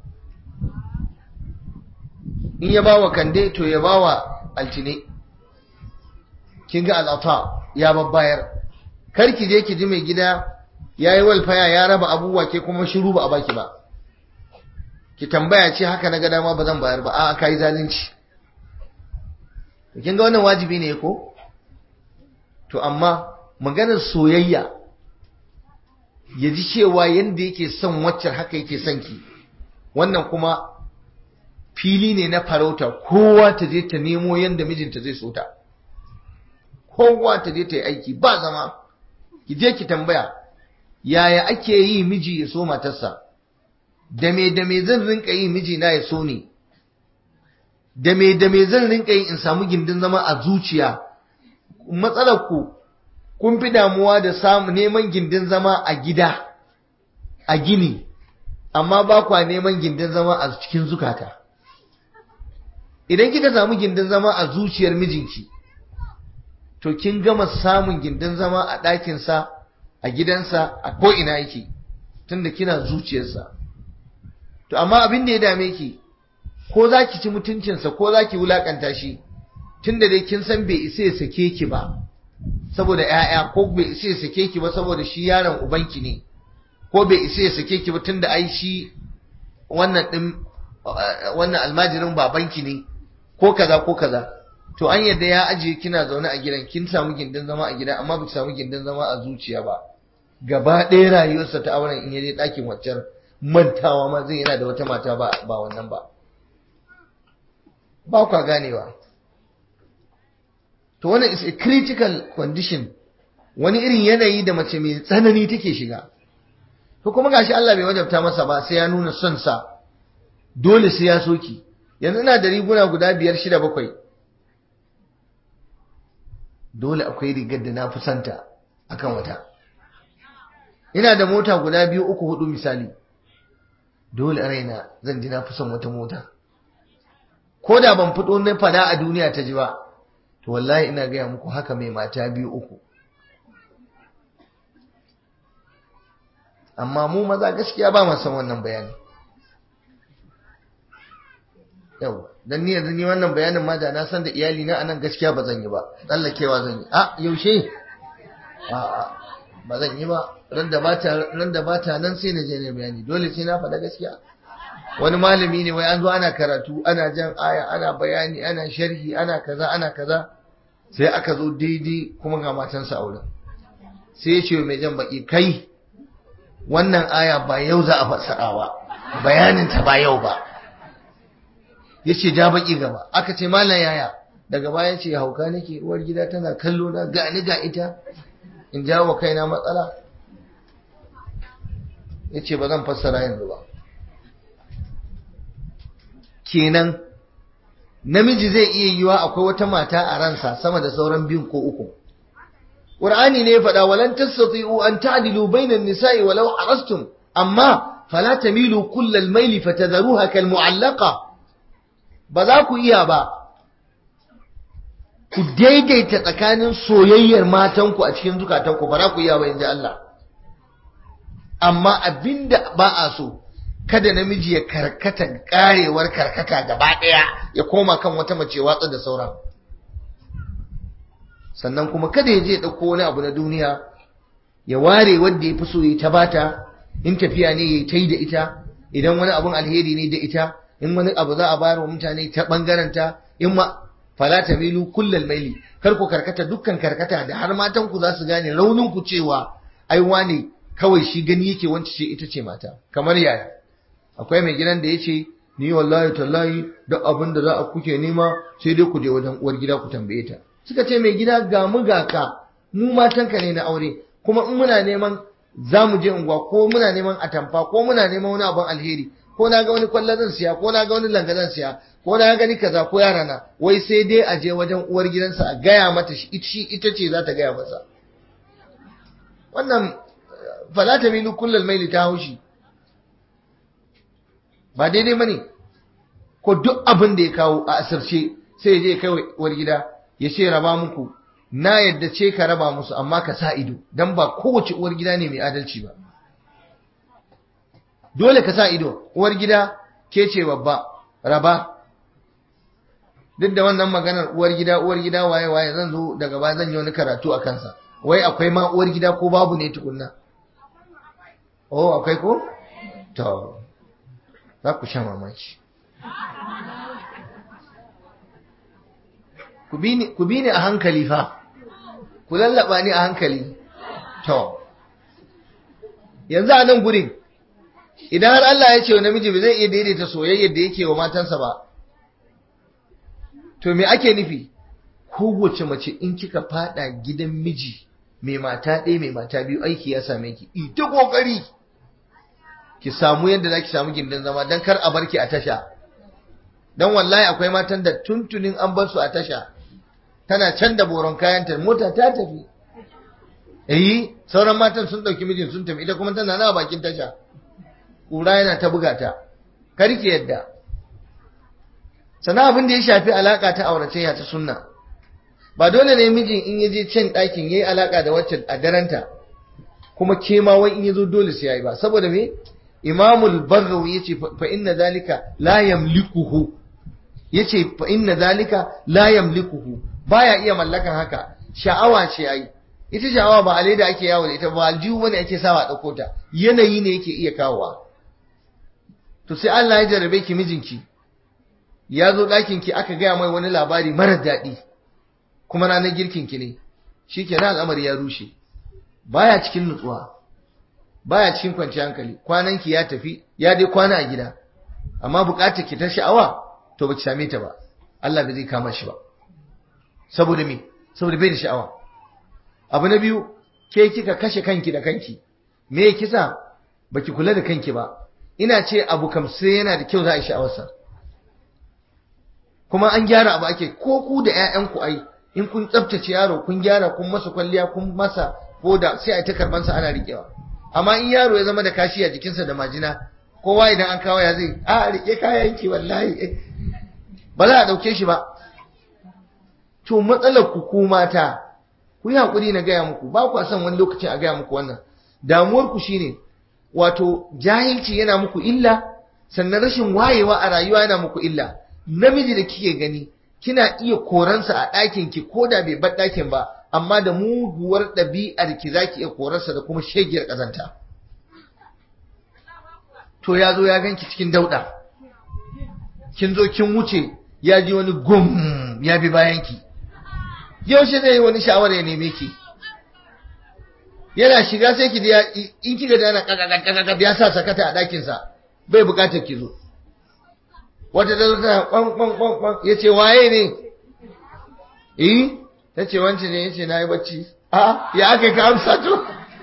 in ya bawa kande to ya bawa altine kin ga al'ata ya babbayar kar ki je ki ji mai gida yayi walfaya ya raba abubuwa ke kuma shiru ba a baki ba ki tambaya ce haka na ga dama ba zan bayar ba a'a kai zalunci to kin ga wannan wajibi ne ko to amma maganar soyayya ya ji cewa yanda yake son waccar haka yake son ki wannan kuma fili ne na farauta kowa ta je ta nemo yanda mijinta zai so ta kowa ta je ta yi aiki ba zama ki je ki tambaya yaya ake yi miji ya so matarsa da me da me zan rinka yi miji na ya so ni da me da me zan rinka yi in samu gindin zama a zuciya matsalar ku kun fi damuwa da samu neman gindin zama a gida a gini amma ba kwa neman gindin zama a cikin zukata idan kika samu gindin zama a zuciyar mijinki to kin gama samun gindin zama a ɗakinsa a gidansa a ko'ina yake tunda kina zuciyarsa to amma abin da ya dame ki ko za ki ci mutuncinsa ko za ki wulaƙanta shi tunda dai kin san bai isa ya sake ki ba saboda ‘ya'ya ko bai isa ya sake ki ba saboda shi yaron ubanki ne ko bai isa ya sake ki ba tunda ai shi wannan ɗin wannan almajirin babanki ne ko kaza ko kaza to an yadda ya ajiye kina zaune a gidan kin samu gindin zama a gida amma ba samu gindin zama a zuciya ba gaba ɗaya rayuwarsa ta auren in yaje ɗakin waccan mantawa ma zai yana da wata mata ba ba wannan ba ba kwa ganewa to wannan is a critical condition wani irin yanayi da mace mai tsanani take shiga to kuma gashi Allah bai wajabta masa ba sai ya nuna son sa dole sai ya soki yanzu ina da riguna guda biyar shida bakwai dole akwai rigar da na fi santa akan wata ina da mota guda biyu uku hudu misali dole a raina zan ji na fi son wata mota ko da ban fito na fada a duniya ta ji ba to wallahi ina gaya muku haka mai mata biyu uku amma mu maza gaskiya ba mu san wannan bayani yau dan ni yanzu ni wannan bayanin ma da na san da iyali na anan gaskiya ba zan yi ba tsallakewa zan yi a yaushe a a ba zan yi ba ran da bata ran da bata nan sai na je ne bayani dole sai na faɗa gaskiya wani malami ne wai an zo ana karatu ana jan aya ana bayani ana sharhi ana kaza ana kaza sai aka zo daidai kuma ga matansa auren sai ya ce mai jan baki kai wannan aya ba yau za a fassara ba bayanin ta ba yau ba yace ja baki gaba aka ce mallan yaya daga baya ce hauka nake uwar gida tana kallo na ga ni ga ita in jawo kaina matsala yace ba zan fassara yanzu ba kenan namiji zai iya yiwa akwai wata mata a ransa sama da sauran biyun ko uku Qur'ani ne ya faɗa walan tastati'u an ta'dilu bainan nisa'i walau harastum amma fala tamilu kullal maili fatadharuha kal mu'allaqa ba za ku iya ba ku daidaita tsakanin soyayyar matanku a cikin zukatanku ba za ku iya ba inji Allah amma abinda ba a so kada namiji ya karkata karewar karkata gaba ɗaya ya koma kan wata mace watsa da sauran sannan kuma kada ya je ɗauko wani abu na duniya ya ware wanda ya fi so ya ta bata in tafiya ne ya ta yi da ita idan wani abun alheri ne da ita in wani abu za a bayar wa mutane ta ɓangaren ta in ma fala ta milu kullal maili kar ku karkata dukkan karkata da har matan ku za su gane raunin ku cewa ai wane kawai shi gani yake wance ce ita ce mata kamar yaya akwai mai gidan da ya ce ni wallahi tallahi duk abin da za a kuke nema sai dai ku je wajen uwar gida ku tambaye ta suka ce mai gida ga mu ga ka mu matanka ne na aure kuma in muna neman za mu je unguwa ko muna neman atamfa ko muna neman wani abin alheri ko na ga wani kwallo zan siya ko na ga wani langa zan siya ko na gani kaza ko yara na wai sai dai a je wajen uwar gidansa a gaya mata shi ita ce za ta gaya masa wannan fala ta milu kullal maili ta haushi ba daidai bane ko duk abin da ya kawo a asirce sai ya je kai uwar gida ya ce raba muku na yadda ce ka raba musu amma ka sa ido dan ba kowace uwar gida ne mai adalci ba dole ka sa ido uwar gida ke ce babba raba duk da wannan maganar uwar gida uwar gida waye waye zan zo daga baya zan yi wani karatu a kansa wai akwai ma uwar gida ko babu ne tukunna oh akwai ko to za ku sha mamaki ku bi ni a hankali fa ku lallaba ni a hankali to yanzu a nan gurin idan har Allah ya ce wa namiji ba zai iya daidaita soyayyar da yake wa matansa ba to me ake nufi kowace mace in kika fada gidan miji mai mata ɗaya mai mata biyu aiki ya same ki ita kokari ki samu yadda za ki samu gindin zama don kar a barki a tasha don wallahi akwai matan da tuntunin an bar su a tasha tana can da boron kayanta mota ta tafi eh sauran matan sun ɗauki mijin sun tafi ita kuma tana na bakin tasha ƙura yana ta buga ta karki yadda sana abin da ya shafi alaka ta auratayya ta sunna ba dole ne mijin in yaje can ɗakin yayi alaka da wacce a daranta kuma ke ma wai in yazo dole sai yayi ba saboda me imamul baghawi yace fa inna zalika la yamlikuhu yace fa inna zalika la yamlikuhu baya iya mallakan haka sha'awa ce ai ita sha'awa ba alai da ake yawo da ita ba aljihu bane ake sawa a dauko ta yanayi ne yake iya kawowa to sai Allah ya jarabe ki mijinki ya zo ɗakin ki aka gaya mai wani labari marar daɗi kuma ranar girkin ki ne shikenan al'amari ya rushe baya cikin nutsuwa baya cikin kwanciyar hankali kwanan ki ya tafi ya dai kwana a gida amma bukatar ki ta sha'awa to baki same ta ba Allah bai zai kama shi ba saboda me saboda bai da sha'awa abu na biyu ke kika kashe kanki da kanki me kisa baki kula da kanki ba ina ce abu kam sai yana da kyau za a yi sha'awarsa kuma an gyara abu ake ko ku da ƴaƴanku ai in kun tsaftace yaro kun gyara kun masa kwalliya kun masa koda sai a ta karban sa ana rikewa amma in yaro ya zama da kashi a jikinsa da majina kowa idan an kawo ya zai a rike kayanki wallahi ba za a dauke shi ba to matsalar ku ku mata ku yi hakuri na gaya muku ba ku son wani lokacin a gaya muku wannan damuwar ku shine wato jahilci yana muku illa sannan rashin wayewa a rayuwa yana muku illa namiji da kike gani kina iya koransa a ɗakin ki ko da bai bar ɗakin ba amma da muguwar ɗabi'ar ki zaki iya korarsa da kuma shegiyar ƙazanta to ya zo ya ganki cikin dauɗa kin zo kin wuce ya ji wani gum ya bi bayan ki yaushe zai yi wani sha'awar ya neme ki yana shiga sai ki in kika da ana kakakakakak ya sa sakata a ɗakinsa bai buƙatar ki zo wata da ta kwan kwan kwan kwan ya ce waye ne eh ta ce wancan ne ya ce na yi bacci a ya aka ka amsa to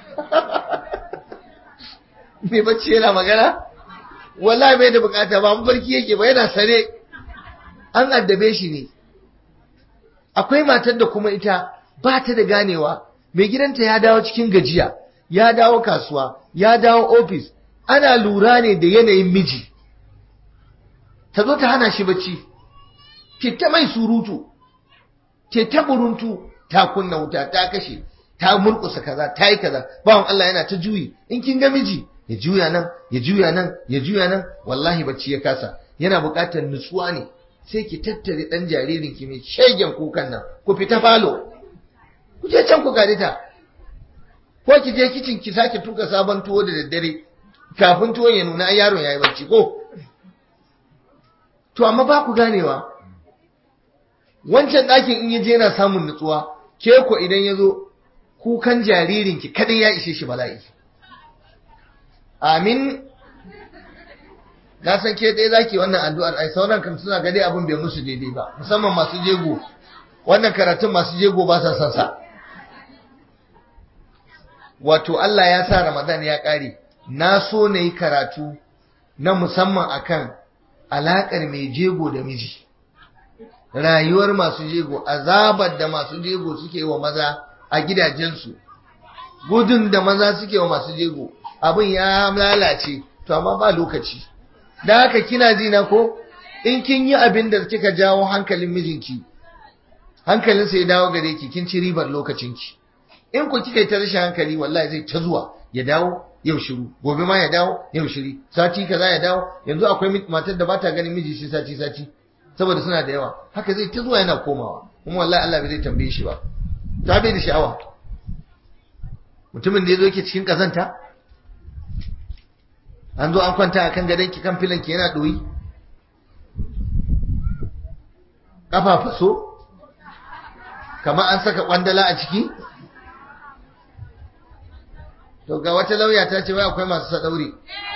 mai bacci yana magana wallahi bai da bukata ba mafarki yake ba yana sare an addabe shi ne akwai matar da kuma ita ba ta da ganewa mai gidanta ya dawo cikin gajiya ya dawo kasuwa ya dawo ofis ana lura ne da yanayin miji ta zo ta hana shi bacci ke ta mai surutu ke ta buruntu ta kunna wuta ta kashe ta murkusa kaza ta yi kaza bawan Allah yana ta juyi in kin ga miji ya juya nan ya juya nan ya juya nan wallahi bacci ya kasa yana buƙatar nutsuwa ne sai ki tattare dan jaririn ki mai shegen kukan nan ku fita falo ku je can ku gare ta ko ki je kicin ki sake tuka sabon tuwo da daddare kafin tuwon ya nuna yaron yayi bacci ko to amma ba ku ganewa wancan ɗakin in yaje yana samun nutsuwa ke ko idan ya zo kukan jaririnki kadai ya ishe shi bala'i amin na san ke ɗaya zaki wannan addu'ar ai sauran kan suna gade abin bai musu daidai ba musamman masu jego wannan karatun masu jego ba sa son sa wato Allah ya sa Ramadan ya ƙare na so na yi karatu na musamman akan alaƙar mai jego da miji rayuwar masu jego azabar da masu jego suke wa maza a gidajensu gudun da maza suke wa masu jego abin ya lalace to amma ba lokaci da haka kina ji na ko in kin yi abin da kika jawo hankalin mijinki hankalinsa ya dawo gare ki kin ci ribar lokacinki in ku kika yi ta rashin hankali wallahi zai ta zuwa ya dawo yau shiru gobe ma ya dawo yau shiri sati kaza ya dawo yanzu akwai matar da bata ganin miji shi sati sati saboda suna da yawa haka zai ta zuwa yana komawa kuma wallahi Allah bai zai tambaye shi ba ta bai da sha'awa mutumin da yazo yake cikin kazanta an zo an kwanta akan gadon ki kan filan ki yana doyi kafa faso kamar an saka kwandala a ciki to ga wata lauya ta ce wai akwai masu sadauri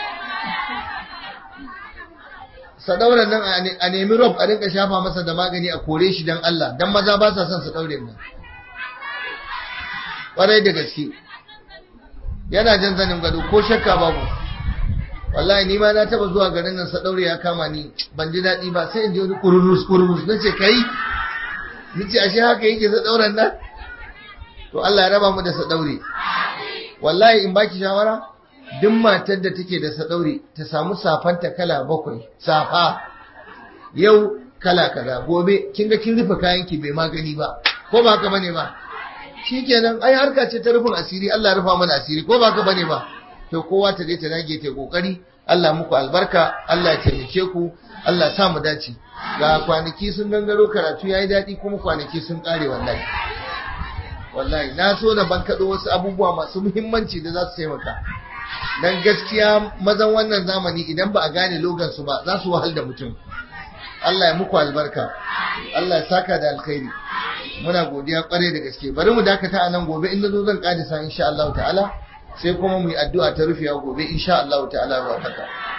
sadauran nan a nemi rob a rinka shafa masa da magani a kore shi dan Allah dan maza ba sa son su daure nan ƙwarai da gaske yana jan zanin gado ko shakka babu wallahi ni ma na taba zuwa garin nan sadaure ya kama ni ban ji daɗi ba sai in ji wani kururus kururus na ce kai ni ce ashe haka yake sadauren nan to Allah ya raba mu da sadaure wallahi in baki shawara duk matar da take da sadaure ta samu safanta kala bakwai safa yau kala kaza gobe kin ga kin rufe kayan ki bai magani ba ko ba haka bane ba shikenan ai harka ce ta rufin asiri Allah ya rufa mana asiri ko ba haka bane ba to kowa ta je ta dage ta kokari Allah muku albarka Allah ya taimake ku Allah sa mu dace ga kwanaki sun gangaro karatu yayi dadi kuma kwanaki sun kare wallahi wallahi na so na bankaɗo wasu abubuwa masu muhimmanci da za su taimaka dan gaskiya mazan wannan zamani idan ba a gane logan su ba za su wahal da mutum Allah ya muku albarka Allah ya saka da alkhairi muna godiya kware da gaske bari mu dakata a nan gobe in zo zan kadisa insha Allah ta'ala sai kuma mu yi addu'a ta rufewa gobe insha Allah ta'ala wa